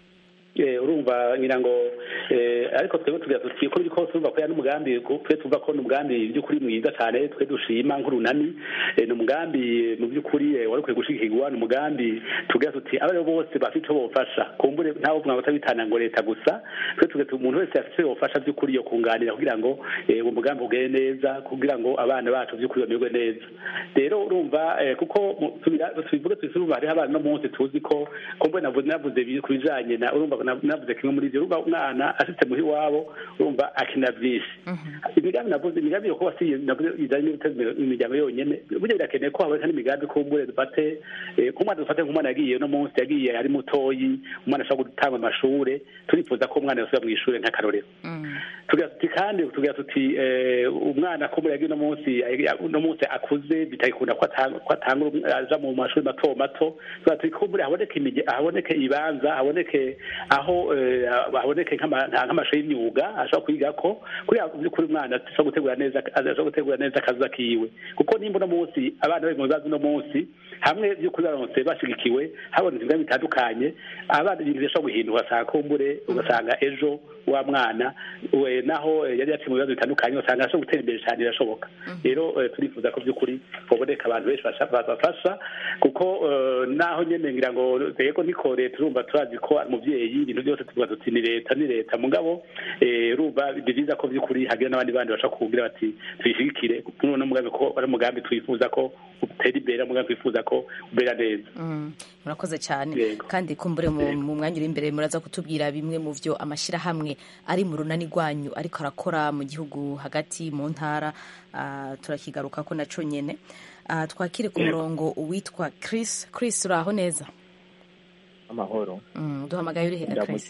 Eh, urumva ngira ngo eh, ariko twebwe tugira tuti ko biri kose urumva ko ya n'umugambi ko- twe tuvuga ko n'umugambi by'ukuri mwiza cyane twe dushima nk'urunani eh, ni umugambi mu by'ukuri eh, wari ukwiye gushigikirwa ni umugambi tugira tuti abaribo bose bafite icyo bofasha kumbure ntawe uvuga ngo utabitana ngo leta gusa twe tugira tuti umuntu wese afite icyo yofasha by'ukuri yo kunganira kugira ngo eh, uwo mugambi ugende neza kugira ngo abana bacu by'ukuri bamererwe neza rero urumva eh, kuko mu- tubira- tubivuge tuzi urumva hariho abana no munsi tuzi ko kumbure navuze navuze bi- ku bijanye na urumva na- navuze kimwe muri ivyo urumva umwana ashitse muhi wabo urumva akina vyinshi imigambi navuze imigambi yo kuba si navuze ijanye n'ibiteza imbere imiryango yonyene burya birakeneye ko haboneka n'imigambi kumbure dufate eh, nk'umwana dufate nk'umwana yagiye no munsi yagiye ari mutoyi umwana ashobora gutanga amashure turifuza ko umwana yosubira mw'ishure nk'akarorero tugira tuti kandi tugira tuti eh, umwana kumbure yagiye no munsi no munsi akuze bitagikunda ko atanga ko atanga aja mu mashuri mato mato tugira tuti kumbure haboneke imige haboneke ibanza haboneke aho eh, haboneke nk'ama- nk'amashuri y'imyuga ashobora kwigako kuriya by'ukuri umwana ashobora gutegura neza ashobora gutegura neza akazi kiwe kuko nimba uno munsi abana bari mu bibazo uno munsi hamwe by'ukuri baronse bashigikiwe habonetse ibigambi bitandukanye abana ibintu bishobora guhinduka usanga kumbure ugasanga ejo wa mwana we naho eh, yari yaciye mu bibazo bitandukanye usanga ashobora gutera imbere cyane birashoboka rero eh, turifuza ko by'ukuri haboneka abantu benshi basha- babafasha kuko eh, naho nyene ngira ngo yego niko leta urumva turazi ko ari umuvyeyi ibintu byose tuvuga tuti ni leta ni leta mugabo eh, urumva ni byiza ko by'ukuri hagira n'abandi bandi bashaka kugira bati tuyishigikire kuno mugambi ko ari umugambi twifuza ko utera imbere umugambi twifuza ko ubera neza Mm, murakoze cyane kandi kumbure mu mu mwanya uri imbere muraza kutubwira bimwe mu byo amashyirahamwe ari mu runani rwanyu ariko arakora mu gihugu hagati mu ntara ah, turakigaruka ko naco nyene Ah, twakire ku murongo uwitwa Chris Chris uraho neza amahoro Mm, duhamagaye uri hega Chris ndamukiriza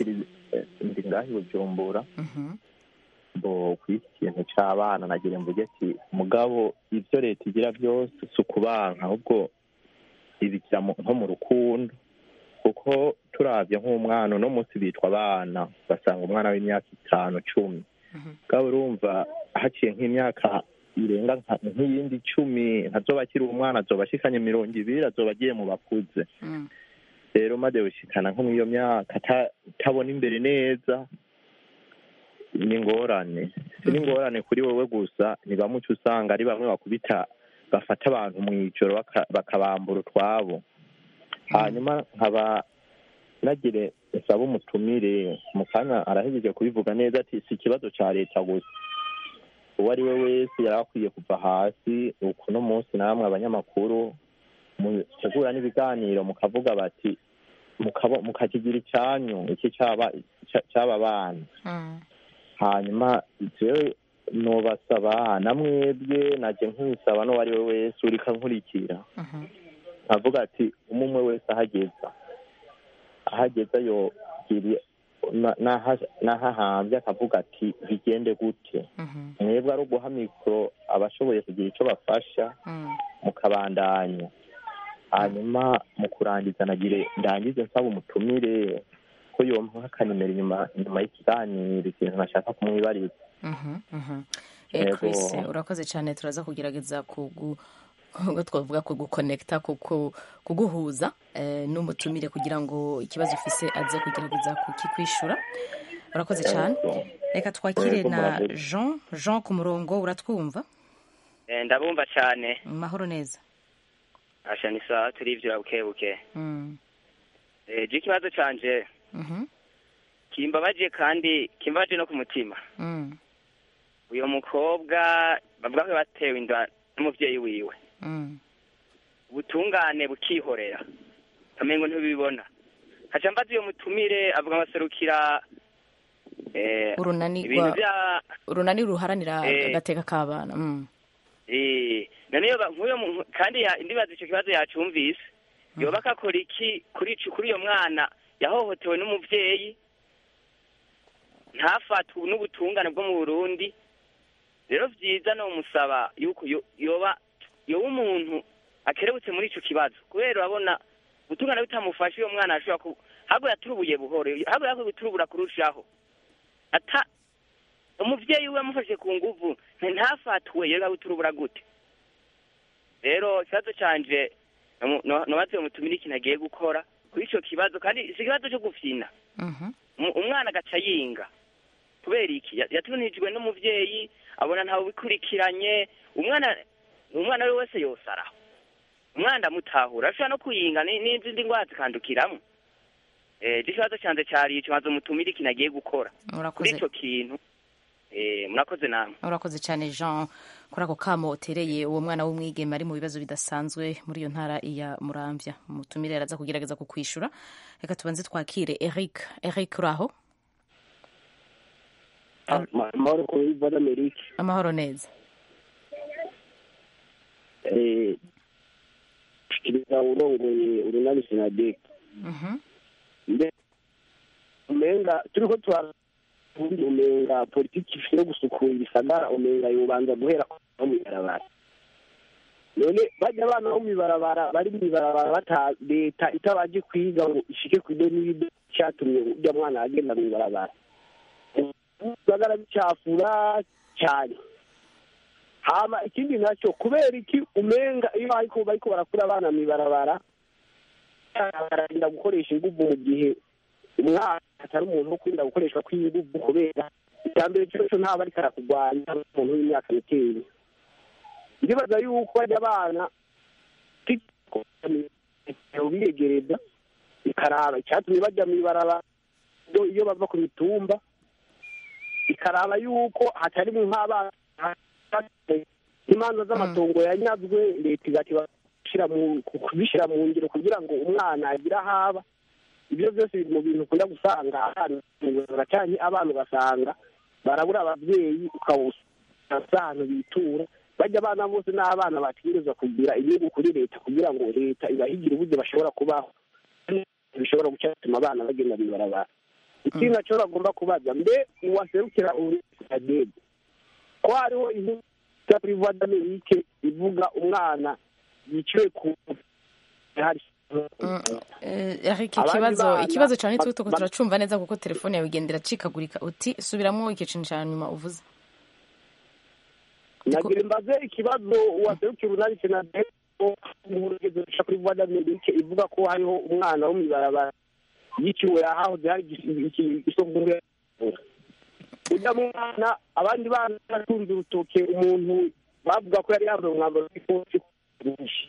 eh, ndi ngaho i bujumbura bo ku iki kintu c'abana nagira mvuge ati mugabo ivyo leta igira byose si ukubanka ahubwo ibikira mu- nko mu rukundo kuko turavye nk'umwana uno munsi bitwa abana basanga umwana w'imyaka itanu cumi mugabo urumva haciye nk'imyaka irenga nka- nk'iyindi icumi ntazoba akiri umwana azoba ashikanye mirongo ibiri azoba agiye mu bakuze rero maze gushikana nko mw'iyo myaka ata- utabona imbere neza ni ingorane si n'ingorane kuri wowe gusa ni bamwe uca usanga ari bamwe bakubita bafata abantu mu ijoro baka- bakabambura utwabo hanyuma nkaba nagire nsaba umutumire mu kanya arahejeje kubivuga neza ati si ikibazo ca leta gusa uwo ari we wese yari akwiye kuva hasi uku no munsi namwe abanyamakuru mutegura n'ibiganiro mukavuga bati mukabo- mukakigira icyanyu iki cyaba ca- c'aba bana hanyuma jewe nobasaba namwebwe naje nkisaba n'uwo ari we wese uriko ankurikira nkavuga ati umwe umwe wese ahageza ahageza yogira na- naha- n'ahahambye akavuga ati bigende gute mwebwe ari uguha mikoro abashoboye kugira icyo bafasha mukabandanya hanyuma mu kurangiza nagire ndangize nsaba umutumire ko yompa akanimero inyuma inyuma y'ikiganiro ikintu nashaka kumwibariza Mhm, mhm. Yego. Eh, Chris urakoze cyane turaza kugerageza kugu ubwo twavuga kugukonekita kuku- kuguhuza eh, n'umutumire kugira ngo ikibazo ufise aze kugerageza kukikwishura urakoze cyane reka twakire Yego, na murakoze. jean jean ku murongo uratwumva Eh, ndabumva cyane mahoro neza asha ni sawa turivyo buke buke Mm, eh je ikibazo canje mhm, kimbabaje kandi kimbabaje no ku mutima mm, uyo mukobwa bavuga ko batewe inda n'umuvyeyi wiwe mm, ubutungane bukihorera kamengo ntibibona haca mbaza uyo mutumire avuga amaserukira eh urunani ibintu rwa- vya urunani ruharanira Eh. agateka k'abana mm, eh none yoba nk'uyo mu- kandi ya- ndibaza ico kibazo yacumvise yoba akakora iki kuri ico kuri uyo mwana yahohotewe n'umuvyeyi ntafatwe n'ubutungane bwo mu Burundi rero vyiza no musaba yuko yo- yoba yoba umuntu akerebutse muri ico kibazo kubera urabona ubutungane butamufashe uyo mwana ashobora ku habwo yaturubuye buhoro habwo yakwiye guturubura kurushaho ata umuvyeyi we yamufashe ku nguvu nti ntafatwe yega guturubura gute rero ikibazo canje nomu- no- nobaze mutumire ikintu agiye gukora kuri ico kibazo kandi si ikibazo co gufyina mhm, Umu- umwana agaca yinga kubera iki Ya- yatunijwe n'umuvyeyi abona ntawe ubikurikiranye umwana umwana we wese yosaraho umwana ndamutahura ashobora no kuyinga ni- n'izindi ndwara zikandukiramwo eh je ikibazo canje cari ico maze mutumire ikintu agiye gukora kuri urakoze ico kintu eh murakoze namwe urakoze cyane jean kuri ako kamo utereye uwo mwana w'umwigeme ari mu bibazo bidasanzwe muri iyo ntara ya muramvya umutumire araza kugerageza kukwishura reka tubanze twakire eric eric uraho amahoro ku biva d'Amerika amahoro neza eh shikiriza urongoye urunani sinadek Mhm, mbe umenga turiko twa umenga politiki ifite yo gusukura ibisagara umenga yobanza guhera no mw'ibarabara none bajya abana bo mw'ibarabara bari mw'ibarabara bata leta itabaje kwiga ngo ishike ku ido n'ibido cyatumye urya mwana agenda mw'ibarabara ibisagara bicafura cyane hama ikindi nacyo kubera iki umenga iyo ariko bariko barakura abana mw'ibarabara bararinda gukoresha inguvu mu gihe umwana atari umuntu wo kwirinda gukoreshwa kw'inguvu kubera icya mbere cyose ntaba ariko arakurwanya umuntu w'imyaka mikeya ndibaza yuko bajya abana biyegereza ikaraba icyatumye bajya mw'ibarabara iyo- iyo bava ku mitumba ikaraba yuko hatarimo nk'abana imanza z'amatongo yanyazwe leta igati bashyira mu kubishyira mu ngiro kugira ngo umwana agire ahaba ibyo byose biri mu bintu ukunda gusanga abana cyane abana ugasanga barabura ababyeyi ukabusanga ahantu bitura bajya abana bose n'abana bategerezwa kugira inyungu kuri leta kugira ngo leta ibahigire uburyo bashobora kubaho bishobora guca bituma abana bagenda mw'ibarabara ikindi nacyo bagomba kubaza mbe uwaserukira uburenganzira ko hariho inkuru ya kuri voix d'Amerique ivuga umwana yiciwe ku hari Eh, Eric Abandi ikibazo bana ikibazo cyane tuko ba- turacumva neza kuko telefone yawe igenda iracikagurika uti subiramo ikintu cya nyuma uvuze nagira imbaze ikibazo uwaserukira urunani senaderi ko inkuru igeze guca kuri voix d'Amerique ivuga ko hariho umwana wo mw'ibarabara yiciwe ahahoze hari isoko ujya mwana abandi bana baratunze urutoke umuntu bavuga ko yari yambaye umwambaro w'ikoti mwinshi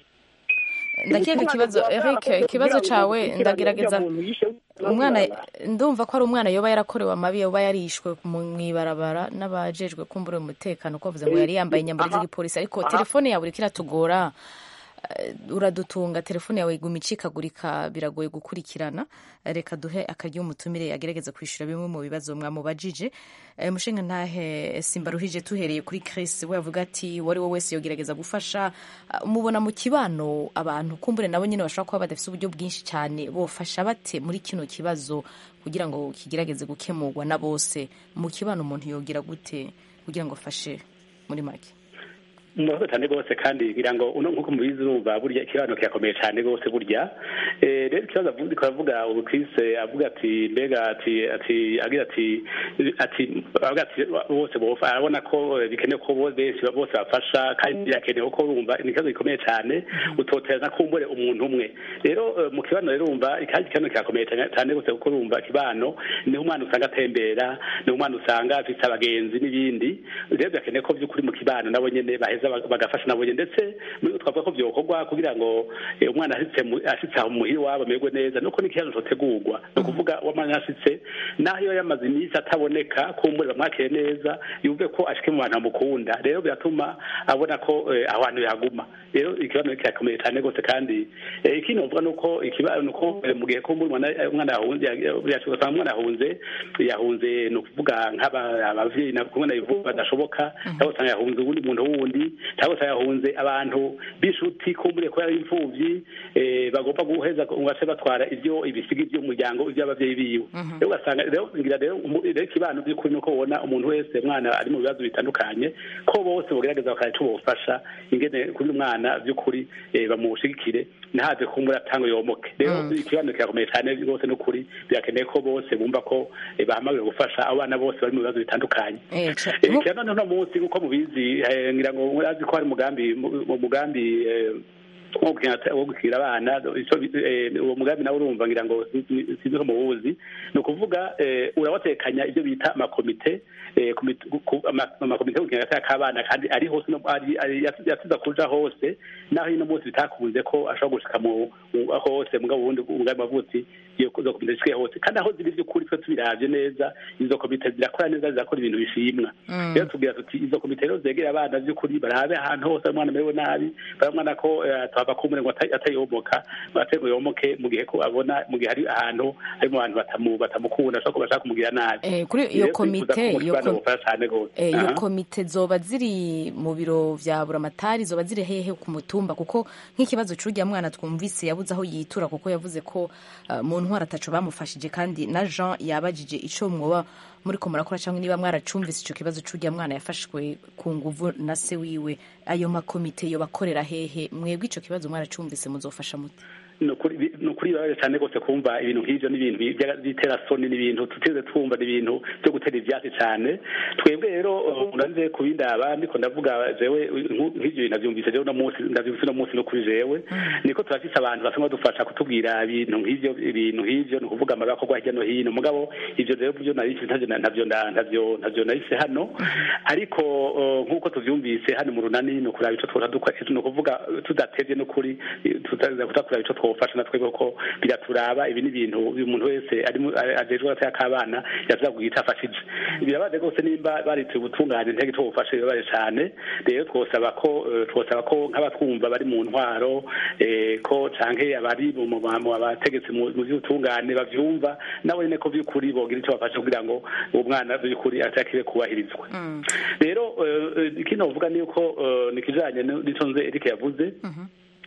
ndakeka ikibazo Eric ikibazo cyawe ndagerageza umwana ndumva ko ari umwana yoba yarakorewe amabi yoba yarishwe mu ibarabara n'abajejwe kumbura umutekano ko bavuze ngo yari yambaye inyambaro z'igipolisi ariko telefone yawe iriko iratugora eh, uradutunga telefone yawe iguma icikagurika biragoye gukurikirana reka duhe akaryo umutumire agerageza kwishyura bimwe mu bibazo mwamubajije Eh, mushinga ntahe simba ruhije tuhereye kuri Chris we avuga ati wari we wese yogerageza gufasha Ah, mubona mu kibano abantu kumbure nabo nyine bashobora kuba badafite uburyo bwinshi cyane bofasha bate muri kino kibazo kugira ngo kigerageze gukemurwa na bose mu kibano umuntu yogira gute kugira ngo afashe muri make murakoze cyane rwose kandi ngira ngo uno nk'uko mubizi urumva burya ikibazo kirakomeye cyane rwose burya Eh, rero ikibazo avuga turavuga ubu Chris avuga ati mbega ati ati agira ati ati avuga ati bose bofa arabona ko eh, bikenewe ko bo- benshi bose bafasha kandi birakenewe ko urumva ni ikibazo gikomeye cyane utoterana kumbure umuntu umwe rero eh, mu kibano rero urumva kandi ikibazo kirakomeye cyane cyane rwose kuko urumva kibano niho umwana usanga atembera niho umwana usanga afite abagenzi n'ibindi rero birakenewe ko by'ukuri mu kibano nabo nyene baheza bag- bagafasha nabo nyene ndetse muri twavuga ko byokorwa kugira ngo eh, umwana ashitse mu- ashitse aho muhira iwabo amererwe neza nuko n'ikibazo cotegurwa ni ukuvuga wamwana ashitse naho iyo yamaze iminsi ataboneka kumbure bamwakire neza yumve ko ashike mu bantu bamukunda rero biratuma abona ko eh, aho hantu yaguma rero ikibazo kirakomeye cyane rwose kandi eh, ikindi novuga nuko ikibazo nuko eh, mu gihe kumbure umwana umwana yahunze yashobora usanga umwana yahunze yahunze ni ukuvuga nk'abavyeyi na kumwe nabivuga badashoboka cyangwa usanga yahunze uwundi muntu wundi cyangwa usanga yahunze abantu b'inshuti kumbure ko yari imfuvyi eh, bagomba guheza ngo bace batwara ivyo ibisiga by'umuryango iby'abavyeyi biwe rero ugasanga rero ngira rero umu- rero ikibano by'ukuri nuko ubona umuntu wese mwana ari mu bibazo bitandukanye ko bose bogerageza bakora ico bofasha ingene kuri umwana by'ukuri eh, bamushigikire ntaze kumbura atanga yomoke rero ikibano kirakomeye cyane rwose n'ukuri birakeneye ko bose bumva ko eh, bahamagariwe gufasha abana bose bari mu bibazo bitandukanye Eh, ca- Eh, kira none uno munsi nk'uko mubizi eh, ngira ngo murazi ko hari umugambi mu- mu mugambi eh, wo gukina- wo gukira abana ico bi- eh, uwo mugambi nawe urumva ngira ngo sinzi ko muwuzi ni ukuvuga eh, urabatekanya ibyo bita amakomite eh, komite- ku- ama- amakomite yo gukina agateka k'abana kandi ari hose no- ari- ari- yasiza kuja hose naho ino munsi bitakunze ko ashobora gushika mu mu- hose mugabo ubundi umugambi wavutse iyo izo komite zishike hose kandi aho ziri by'ukuri twe tubiravye neza izo komite zirakora neza zirakora ibintu bishimwa Mm. rero tubwira tuti izo komite rero zegera abana by'ukuri barabe ahantu hose umwana amerewe nabi baramwana ko eh, tuhava kumure ngo ata- atayomoka ngo ate ngo yomoke mu gihe ko abona mu gihe hari ahantu hari mu bantu batamu batamukunda ashobora kuba bashaka kumugira nabi Eh, kuri iyo Rero twifuza komite ko iyo umwana kom- bufasha cyane rwose Eh, iyo Aha. komite zoba ziri mu biro vya buramatari zoba ziri hehe ku mutumba kuko nk'ikibazo c'urya mwana twumvise yabuze aho yitura kuko yavuze ko uh, mu ntwara ataco bamufashije kandi na Jean yabajije ico mwoba muriko murakora cyangwa niba mwaracumvise ico kibazo c'urya mwana yafashwe ku nguvu na se wiwe ayo makomite yo bakorera hehe mwebwe ico kibazo mwaracumvise muzofasha mute ni ukuri bi- ni ukuri bibabaje cyane rwose kumva ibintu nk'ibyo n'ibintu bya- by'iterasoni n'ibintu tuteze twumva n'ibintu byo gutera ibyatsi cyane twebwe rero uh, uranze ku bindaba ndiko ndavuga jewe nku- nk'ibyo bintu navyumvise jewe uno munsi ndavyumvise uno munsi no kuri jewe niko turafise abantu basanzwe badufasha kutubwira ibintu nk'ivyo ibintu nk'ivyo ni ukuvuga amabi akorwa hirya no hino mugabo ivyo rero byo narifise ntavyo na- ntavyo nda- ntavyo ntavyo narifise hano ariko uh, nk'uko tuvyumvise hano mu runani ni ukuraba ico twora dukora ni ukuvuga tudatevye n'ukuri tutaza kutakuraba ico twofasha na twebwe ko biraturaba ibi ni ibintu uyu muntu wese ari mu- a- ajejwe agateka k'abana yavuga ngo yica afashije birabaze rwose nimba barituye ubutungane ntege icyo bufashe birabaje cane rero twosaba ko eh, twosaba ko nk'abatwumva bari mu ntwaro eh, ko canke abari mu mu- mu abategetsi mu mu vy'ubutungane bavyumva nabo nyene ko vy'ukuri bogira ico bafasha kugira ngo uwo mwana vy'ukuri atakire kubahirizwa rero eh, eh, ikindi novuga ni yuko eh, ni ikijanye n'ico nze Eric yavuze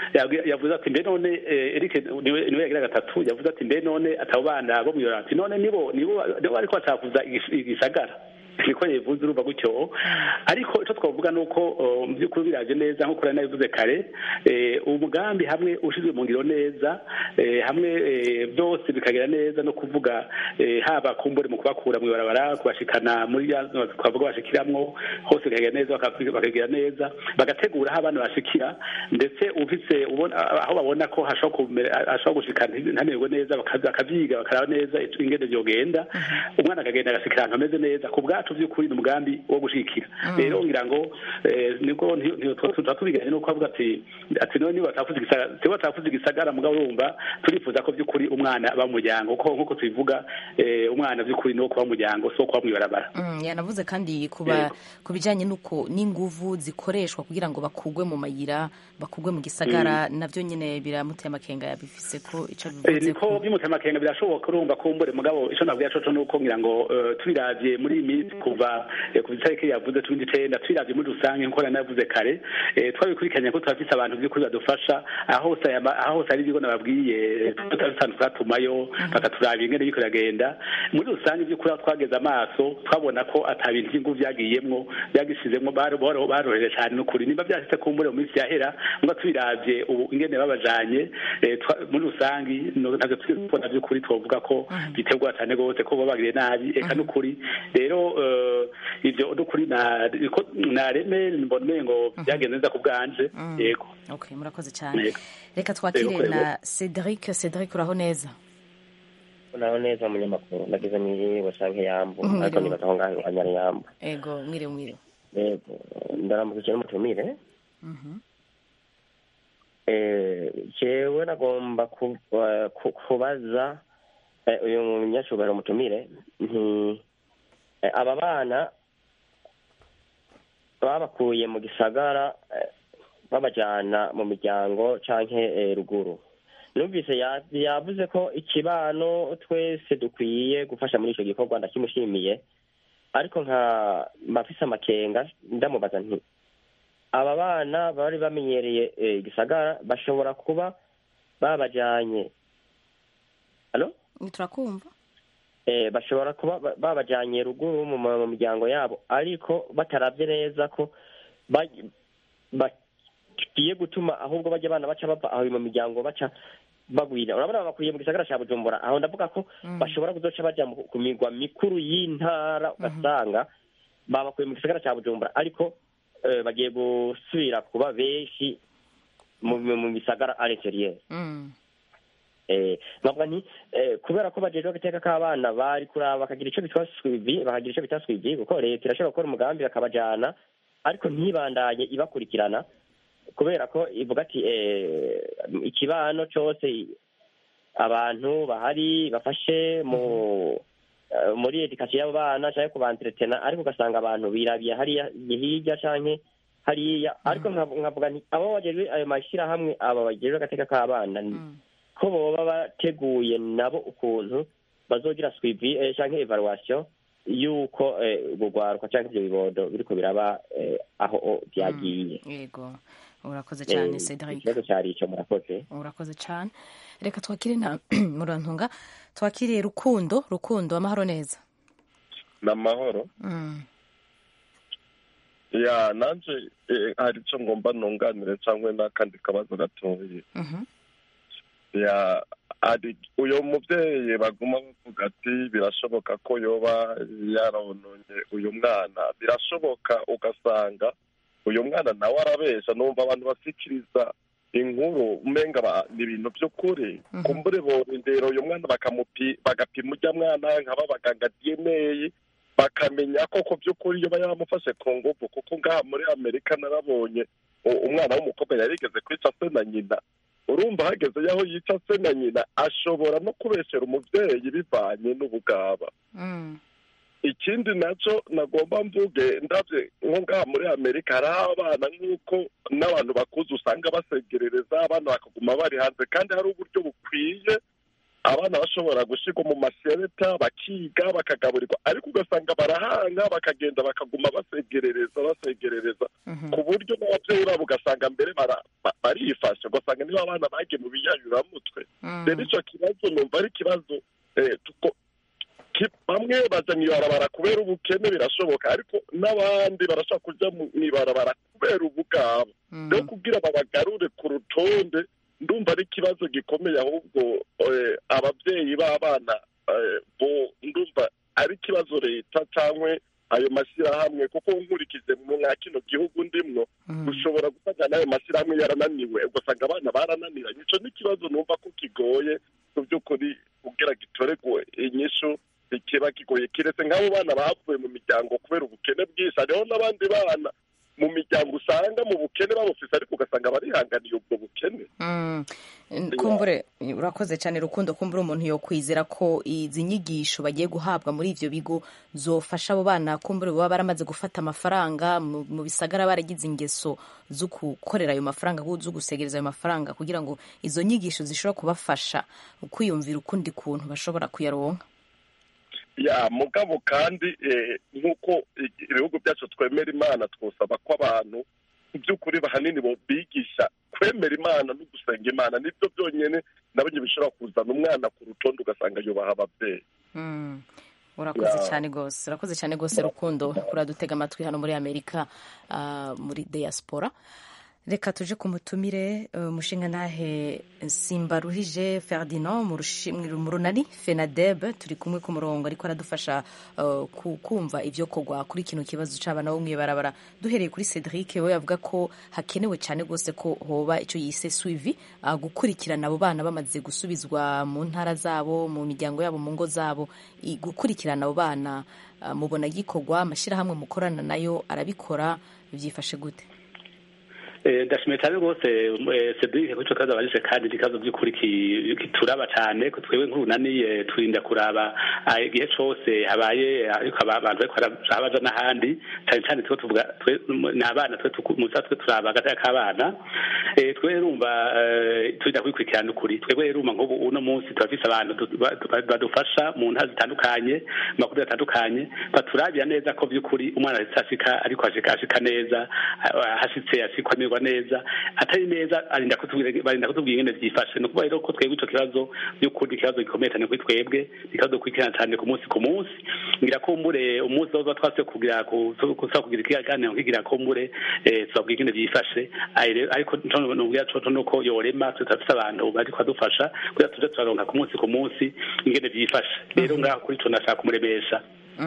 yabwi- yavuze ati mbe none eh, Eric niwe niwe yagira gatatu yavuze ati mbe none atabo bana bo mwiyora ati none nibo nibo nibo ariko bacakuza igis- igisagara niko yivuze urumva gutyo ariko icyo twavuga ni uko uh, mu by'ukuri biraje neza nk'uko nari nabivuze kare eh, uwo mugambi hamwe ushyizwe mu ngiro neza eh, hamwe eh, byose bikagera neza no kuvuga eh, haba kumbure mu kubakura mu ibarabara kubashikana muri ya twavuga bashikiramwo hose bikagera neza baka- bakagera neza bagategura aho abana bashikira ndetse ufise ubona aho babona ko hashobora kumera- hashobora gushika ntamererwe neza bakaza- bakavyiga bakaraba neza ingene vyogenda umwana akagenda agasikira ahantu hameze neza ku bwacu vy'ukuri ni umugambi wo gushikira rero ngira ngo eh, nibwo nti- nti- tu- tuba tubiganye nuko avuga ati ati none niba batavuze igisagara sibo batavuze igisagara mugabo urumva turifuza ko vy'ukuri umwana aba mu muryango kuko nk'uko tubivuga eh, umwana vy'ukuri ni wo kuba mu muryango si wo kuba mw'ibarabara Mm, yanavuze kandi kuba ku bijyanye n'uko n'inguvu zikoreshwa kugira ngo bakugwe mu mayira bakugwe mu gisagara nabyo nyine biramuteye amakenga yabifise ko icyo Eh, bivuze niko by'umutemakenga birashoboka urumva kumbure mugabo ico nabwiye coco nuko ngira ngo eh, tubiravye muri iyi minsi kuva eh, ku itariki yavuze cumi n'icenda tubiravye muri rusange nkuko nari navuze kare eh, twabikurikiranye ko turafise abantu vy'ukuri badufasha aho hose aya ma- aho hose hari ibigo nababwiye tutabisanu turatumayo bakaturaba ingene biriko biragenda muri rusange vy'ukuri aho twageze amaso twabona ko ata bintu vy'inguvu vyagiyemwo vyagishizemwo baro- baro- baroheje cane n'ukuri nimba vyashitse kumbure mu minsi yahera muga tubiravye ubu ingene babajanye eh, twa- muri rusangi no- ntabwo turi kubona vy'ukuri twovuga ko bitegwa cane gose ko babagiriye nabi eka n'ukuri rero eh, ivyo n'ukuri na- ko- nareme mbone ngo byagenze neza ku bwanje yego okay murakoze cyane Yego. reka twakire Yego, na yego. cedric cedric uraho neza naho neza umunyamakuru nagize mwiriwe canke yambu Mhm, ariko mwiriwe. nibaza aho ngaho iwanya ari yambu ego mwiriwe mwiriwe yego ndaramukije n'umutumire Mhm. Eh, jewe nagomba ku- eh, ku- kubaza eh, uyu munyacubahiro mutumire nti eh, aba bana babakuye mu gisagara eh, babajana mu miryango canke eh, ruguru numvise ya- yavuze ko ikibano twese dukwiye gufasha muri ico gikorwa ndakimushimiye ariko nka mafise amakenga ndamubaza nti aba bana bari bamenyereye eh, igisagara bashobora kuba babajanye alo turakumva eh, bashobora kuba ba- babajanye ruguru mu mu miryango yabo ariko bataravye neza ko ba- bagiye gutuma ahubwo bajya abana baca bava aho mu miryango baca bagwira urabona babakwiye mu gisagara ca bujumbura aho ndavuga ko bashobora kuzoca baja mu- ku migwa mikuru y'intara ugasanga babakuye mu gisagara ca bujumbura ariko eh, bagiye gusubira kuba benshi mu mu- mu bisagara à l'extérieur Mm. eh nkavuga nti eh, kubera ko bajejwe agateka k'abana bari kuraba bakagira ico bitwa swivi bakagira ico bita swivi kuko leta irashobora gukora umugambi bakabajana ariko ntibandanye ibakurikirana kubera ko ivuga ati eh, ikibano cose abantu bahari bafashe mu eh, muri edikasiyo y'abo bana canke kubanteretena ariko ugasanga abantu birabiye hariya hirya canke hariya ariko nkav- nkavuga nti abo bajejwe ayo mashirahamwe aba bajejwe agateka k'abana ni ko boba bateguye nabo ukuntu bazogira swivi eh, canke evaluation yuko eh, urwaruka canke ivyo bibondo biriko biraba eh, aho o vyagiye yego urakoze cyane Eh, cedric ikibazo cari ico murakoze urakoze cyane reka twakire na murantunga twakiriye rukundo rukundo amahoro neza ni amahoro Mm. ya nanje eh, hari icyo ngomba nunganire cyangwa n'akandi kabazo gatoye Mhm. ya hari uyu mubyeyi baguma bavuga ati birashoboka ko yoba yarononye uyu mwana birashoboka ugasanga uyu mwana nawe arabesha numva abantu basikiriza inkuru umenga ba- ni ibintu by'ukuri kumbure borindera uyu mwana bakamupi bagapima ujya mwana nkaba abaganga dna bakamenya ko ku by'ukuri iyo yaramufashe ku nguvu kuko ngaha muri amerika narabonye u- umwana w'umukobwa yarigeze kwica se na nyina urumva hageze yaho yica se na nyina ashobora no kubeshera umubyeyi bivanye n'ubugaba Mm. ikindi nacyo nagomba mvuge ndabye nko ngaha muri amerika hariho abana nk'uko n'abantu bakuze usanga basegerereza abana bakaguma bari hanze kandi hari uburyo bukwiye abana bashobora gushyirwa mu masereta bakiga bakagaburirwa ariko ugasanga barahanga bakagenda bakaguma basegerereza basegerereza ku buryo n'ababyeyi babo ugasanga mbere bara- ba- barifashe ugasanga niba abana bagiye mu biyayuramutwe rero icyo kibazo numva ari ikibazo eh, tuko- ki- bamwe baja mw'ibarabara kubera ubukene birashoboka ariko n'abandi barashobora kuja mu- mw'ibarabara kubera ubugabo rero kugira babagarure ku rutonde ndumva ari ikibazo gikomeye ahubwo eh, ababyeyi b'abana eh, bo ndumva ari ikibazo leta cyangwa ayo mashyirahamwe kuko nkurikije mwa kino gihugu ndimwo ushobora gufata n'ayo mashyirahamwe yarananiwe ugasanga abana barananiranye icyo ni ikibazo numva ko kigoye mu by'ukuri kugira gitoregwe inyishu kiba kigoye kiretse nk'abo bana bavuye mu miryango kubera ubukene bwinshi hariho n'abandi bana mu miryango usanga mu bukene babufise ariko ugasanga barihanganiye ubwo bukene Mm. kumbure urakoze cyane rukundo kumbure umuntu yo kwizera ko izi nyigisho bagiye guhabwa muri ivyo bigo zofasha abo bana kumbure baba baramaze gufata amafaranga mu mu bisagara baragize ingeso zo gukorera ayo mafaranga zo gusegereza ayo mafaranga kugira ngo izo nyigisho zishobora kubafasha kwiyumvira ukundi kuntu bashobora kuyaronka ya mugabo kandi eh, nk'uko i- ibihugu byacu twemera imana twosaba ko abantu mu by'ukuri bahanini bo bigisha kwemera imana no gusenga imana nibyo byonyine nabonye bishobora kuzana umwana ku rutonde ugasanga yubaha ababyeyi Mm. urakoze Ya. cyane rwose urakoze cyane rwose rukundo kuradutega amatwi hano muri amerika ah, muri diaspora reka tuje ku mutumire eh, umushinga ntahe simbaruhije ferdinand mu rushi- mu runani fenadeb turi kumwe ku murongo ariko aradufasha eh, ku- kumva ibyo kogwa kuri kino kibazo c'abana bo mw'ibarabara duhereye kuri cedric we avuga ko hakenewe cyane rwose ko hoba icyo yise suivi ah, gukurikirana abo bana bamaze gusubizwa mu ntara zabo mu miryango yabo mu ngo zabo i- gukurikirana abo bana ah, mubona gikorwa amashyirahamwe mukorana nayo arabikora byifashe gute Eh, ndashimiye cyane rwose eh, Cedric kuri ico kibazo abajije kandi ni ikibazo by'ukuri ki- kituraba cyane ko twebwe nk'urunani turinda kuraba ah, igihe cose habaye ariko aba- abantu bariko baraja baja n'ahandi cyane cyane twe tuvuga twe ni abana twe tuku- musa twe turaba agateka k'abana Eh, twe rumva eh, turinda kubikurikirana ukuri twebwe rumva nk'ubu uno munsi turafise abantu du- ba- ba- badufasha mu ntara zitandukanye mu makuru atandukanye baturabira neza ko by'ukuri umwana ahise ashika ariko ashika ashika neza ah, hashitse ashikwa amererwa neza atari neza arinda kutubwira barinda kutubwira ingene vyifashe ni ukuvuga rero ko twebwe ico kibazo by'ukuri ikibazo gikomeye cyane kuri twebwe ni ikibazo dukurikirana cyane ku munsi ku munsi ngira kumbure umunsi woza twase kugira ku- kuza kugira ikiganiro nkigira kumbure eh, tubabwira ingene vyifashe Ayi rero- ariko nco nubwira coco nuko yorema tutafise abantu bariko badufasha kugira tuje turaronka ku munsi ku munsi ingene vyifashe rero ngaho kuri ico nashaka kumuremesha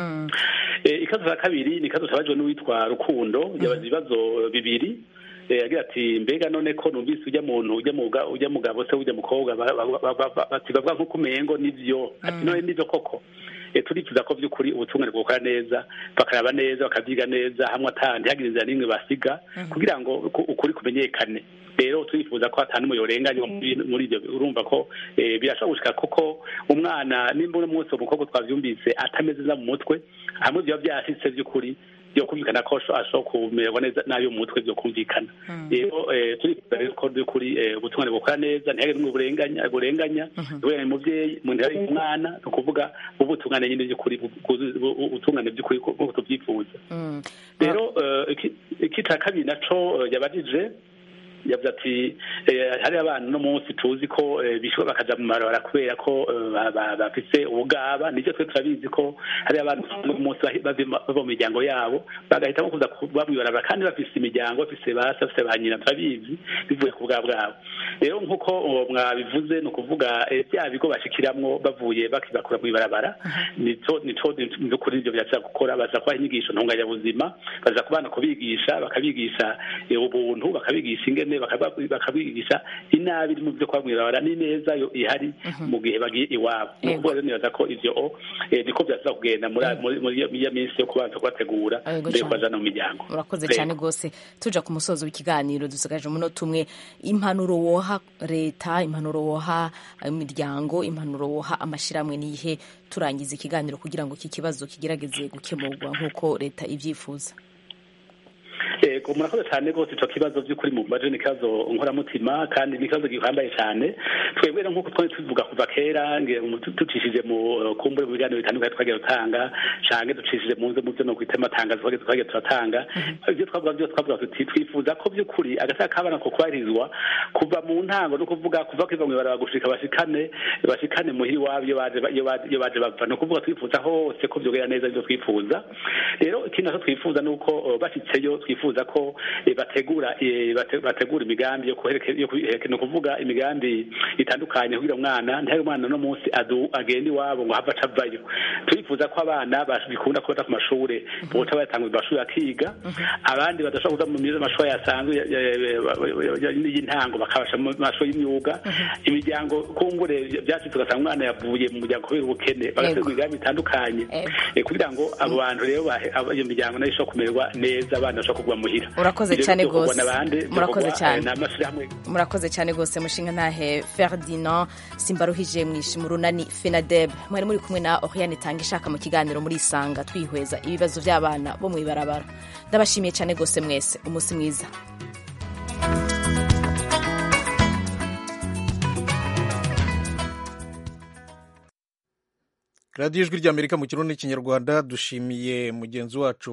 Eh, ikibazo cya kabiri ni ikibazo cyabajwe n'uwitwa rukundo yabaza ibibazo bibiri Eh, agira ati mbega none ko numvise ujya muntu ujya muga ujya mugabo se ujya mukobwa ba- ba- ba- ba- ba- bati bavuga nk'uko umengo nivyo ati none nivyo koko Eh, turifuza ko by'ukuri ubutungane bwokora neza bakaraba neza bakabyiga neza hamwe atandi hagira inzira n'imwe basiga kugira ngo ku- ukuri kumenyekane rero turifuza ko atanu yorenganywa muri muri ibyo urumva ko eh, birashobora gushika kuko umwana nimba uno munsi umukobwa twavyumvise atameze neza mu mutwe hamwe biba byashitse by'ukuri byo kumvikana ko asho- ashobora kumererwa neza nabi mu mutwe byo kumvikana rero eh, turifuza rero ko by'ukuri eh, ubutungane bukora neza ntihagire n'umwe burenganya burenganya uburenganya umuvyeyi mu ntera y'umwana ni ukuvuga ubutungane nyine by'ukuri bu- bu- bu- ubutungane by'ukuri nk'uko tubyifuza rero eh, iki- iki ca kabiri naco eh, yabajije yavuze ati eh, hari abana no munsi tuzi ko eh, bishobora bakaja mu marabara kubera ko eh, ba- ba- bafise ubugaba nivyo twe turabizi ko hari abantu usanga uyu munsi bahi- bava bava mu miryango yabo bagahitamo kuza kuba mw'ibarabara kandi bafise imiryango bafise base bafise ba nyina turabizi bivuye ku bwa bwabo rero nk'uko uwo mwabivuze ni ukuvuga eh, bya bigo bashikiramwo bavuye bakibakura mw'ibarabara nico nico by'ukuri ivyo birashobora gukora baza kubaha inyigisho ntunganyabuzima baza kubana kubigisha bakabigisha eh, ubuntu bakabigisha ingene bakaba- bakabigisha inabi iri mu byo kuba mw'ibarabara n'ineza yo ihari mu gihe bagiye iwabo ni ukuvuga rero nibaza ko ivyo eh, niko vyashobora kugenda muri muri- muri iyo- muri iyo minsi yo kubanza kubategura Yego mbere yo cane. kubajana mu miryango urakoze Rero. cyane rwose tuja ku musozo w'ikiganiro dusigaje umunota umwe impanuro woha leta impanuro woha imiryango impanuro woha amashyirahamwe nihe turangiza ikiganiro kugira ngo iki kibazo kigerageze gukemurwa nk'uko leta ibyifuza ego murakoze cyane rwose ico kibazo by'ukuri mu baje ni ikibazo nkoramutima kandi ni ikibazo gihambaye cyane twebwe rero nk'uko twari tubivuga kuva kera nge ducishije mu uh, kumbure mu biganiro bitandukanye twagiye dutanga canke ducishije mu nze mu byo no kwita amatangazo twagiye twagiye turatanga ibyo twavuga byose twavuga tuti twifuza ko by'ukuri agataka k'abana ko kubahirizwa kuva mu ntango no kuvuga kuva kwiva mu ibaraba gushika bashikane bashikane muhiri wabo iyo baje iyo baje iyo baje bava no kuvuga twifuza hose ko byogera neza ibyo twifuza rero ikindi naco twifuza nuko uh, bashitseyo twifuza ko eh, bategura eh, bate- bategura imigambi yo kuhereke yo kuhereke no kuvuga imigambi itandukanye kugira umwana ntihari umwana no munsi adu agenda iwabo ngo hava acavayo turifuza ko abana bikunda kuba ku mashure boca bayatanga mu mashuri akiga abandi badashobora kuza mu mizo amashuri yasanzwe ya- ya- ya- ya- y'intango bakabasha mu mashuri y'imyuga imiryango kumbure byacitse ugasanga umwana yavuye mu muryango kubera ubukene bagategura imigambi itandukanye eh, kugira ngo abo bantu rero bahe- abo- iyo miryango nayo ishobora kumererwa neza abana bashobora kugwa muhira Urakoze Ibyo cyane byokorwa rwose. n'abandi, Murakoze byokorwa, cyane. eh, n'amashyirahamwe murakoze cyane rwose mushinga ntahe ferdinand simbaruhije mwishi mu runani fenadeb mwari muri kumwe na oriane tanga ishaka mu kiganiro muri isanga twihweza ibibazo by'abana bo mu ibarabara ndabashimiye cyane rwose mwese umunsi mwiza radiyo ijwi ry'amerika mu kirundi n'ikinyarwanda dushimiye mugenzi wacu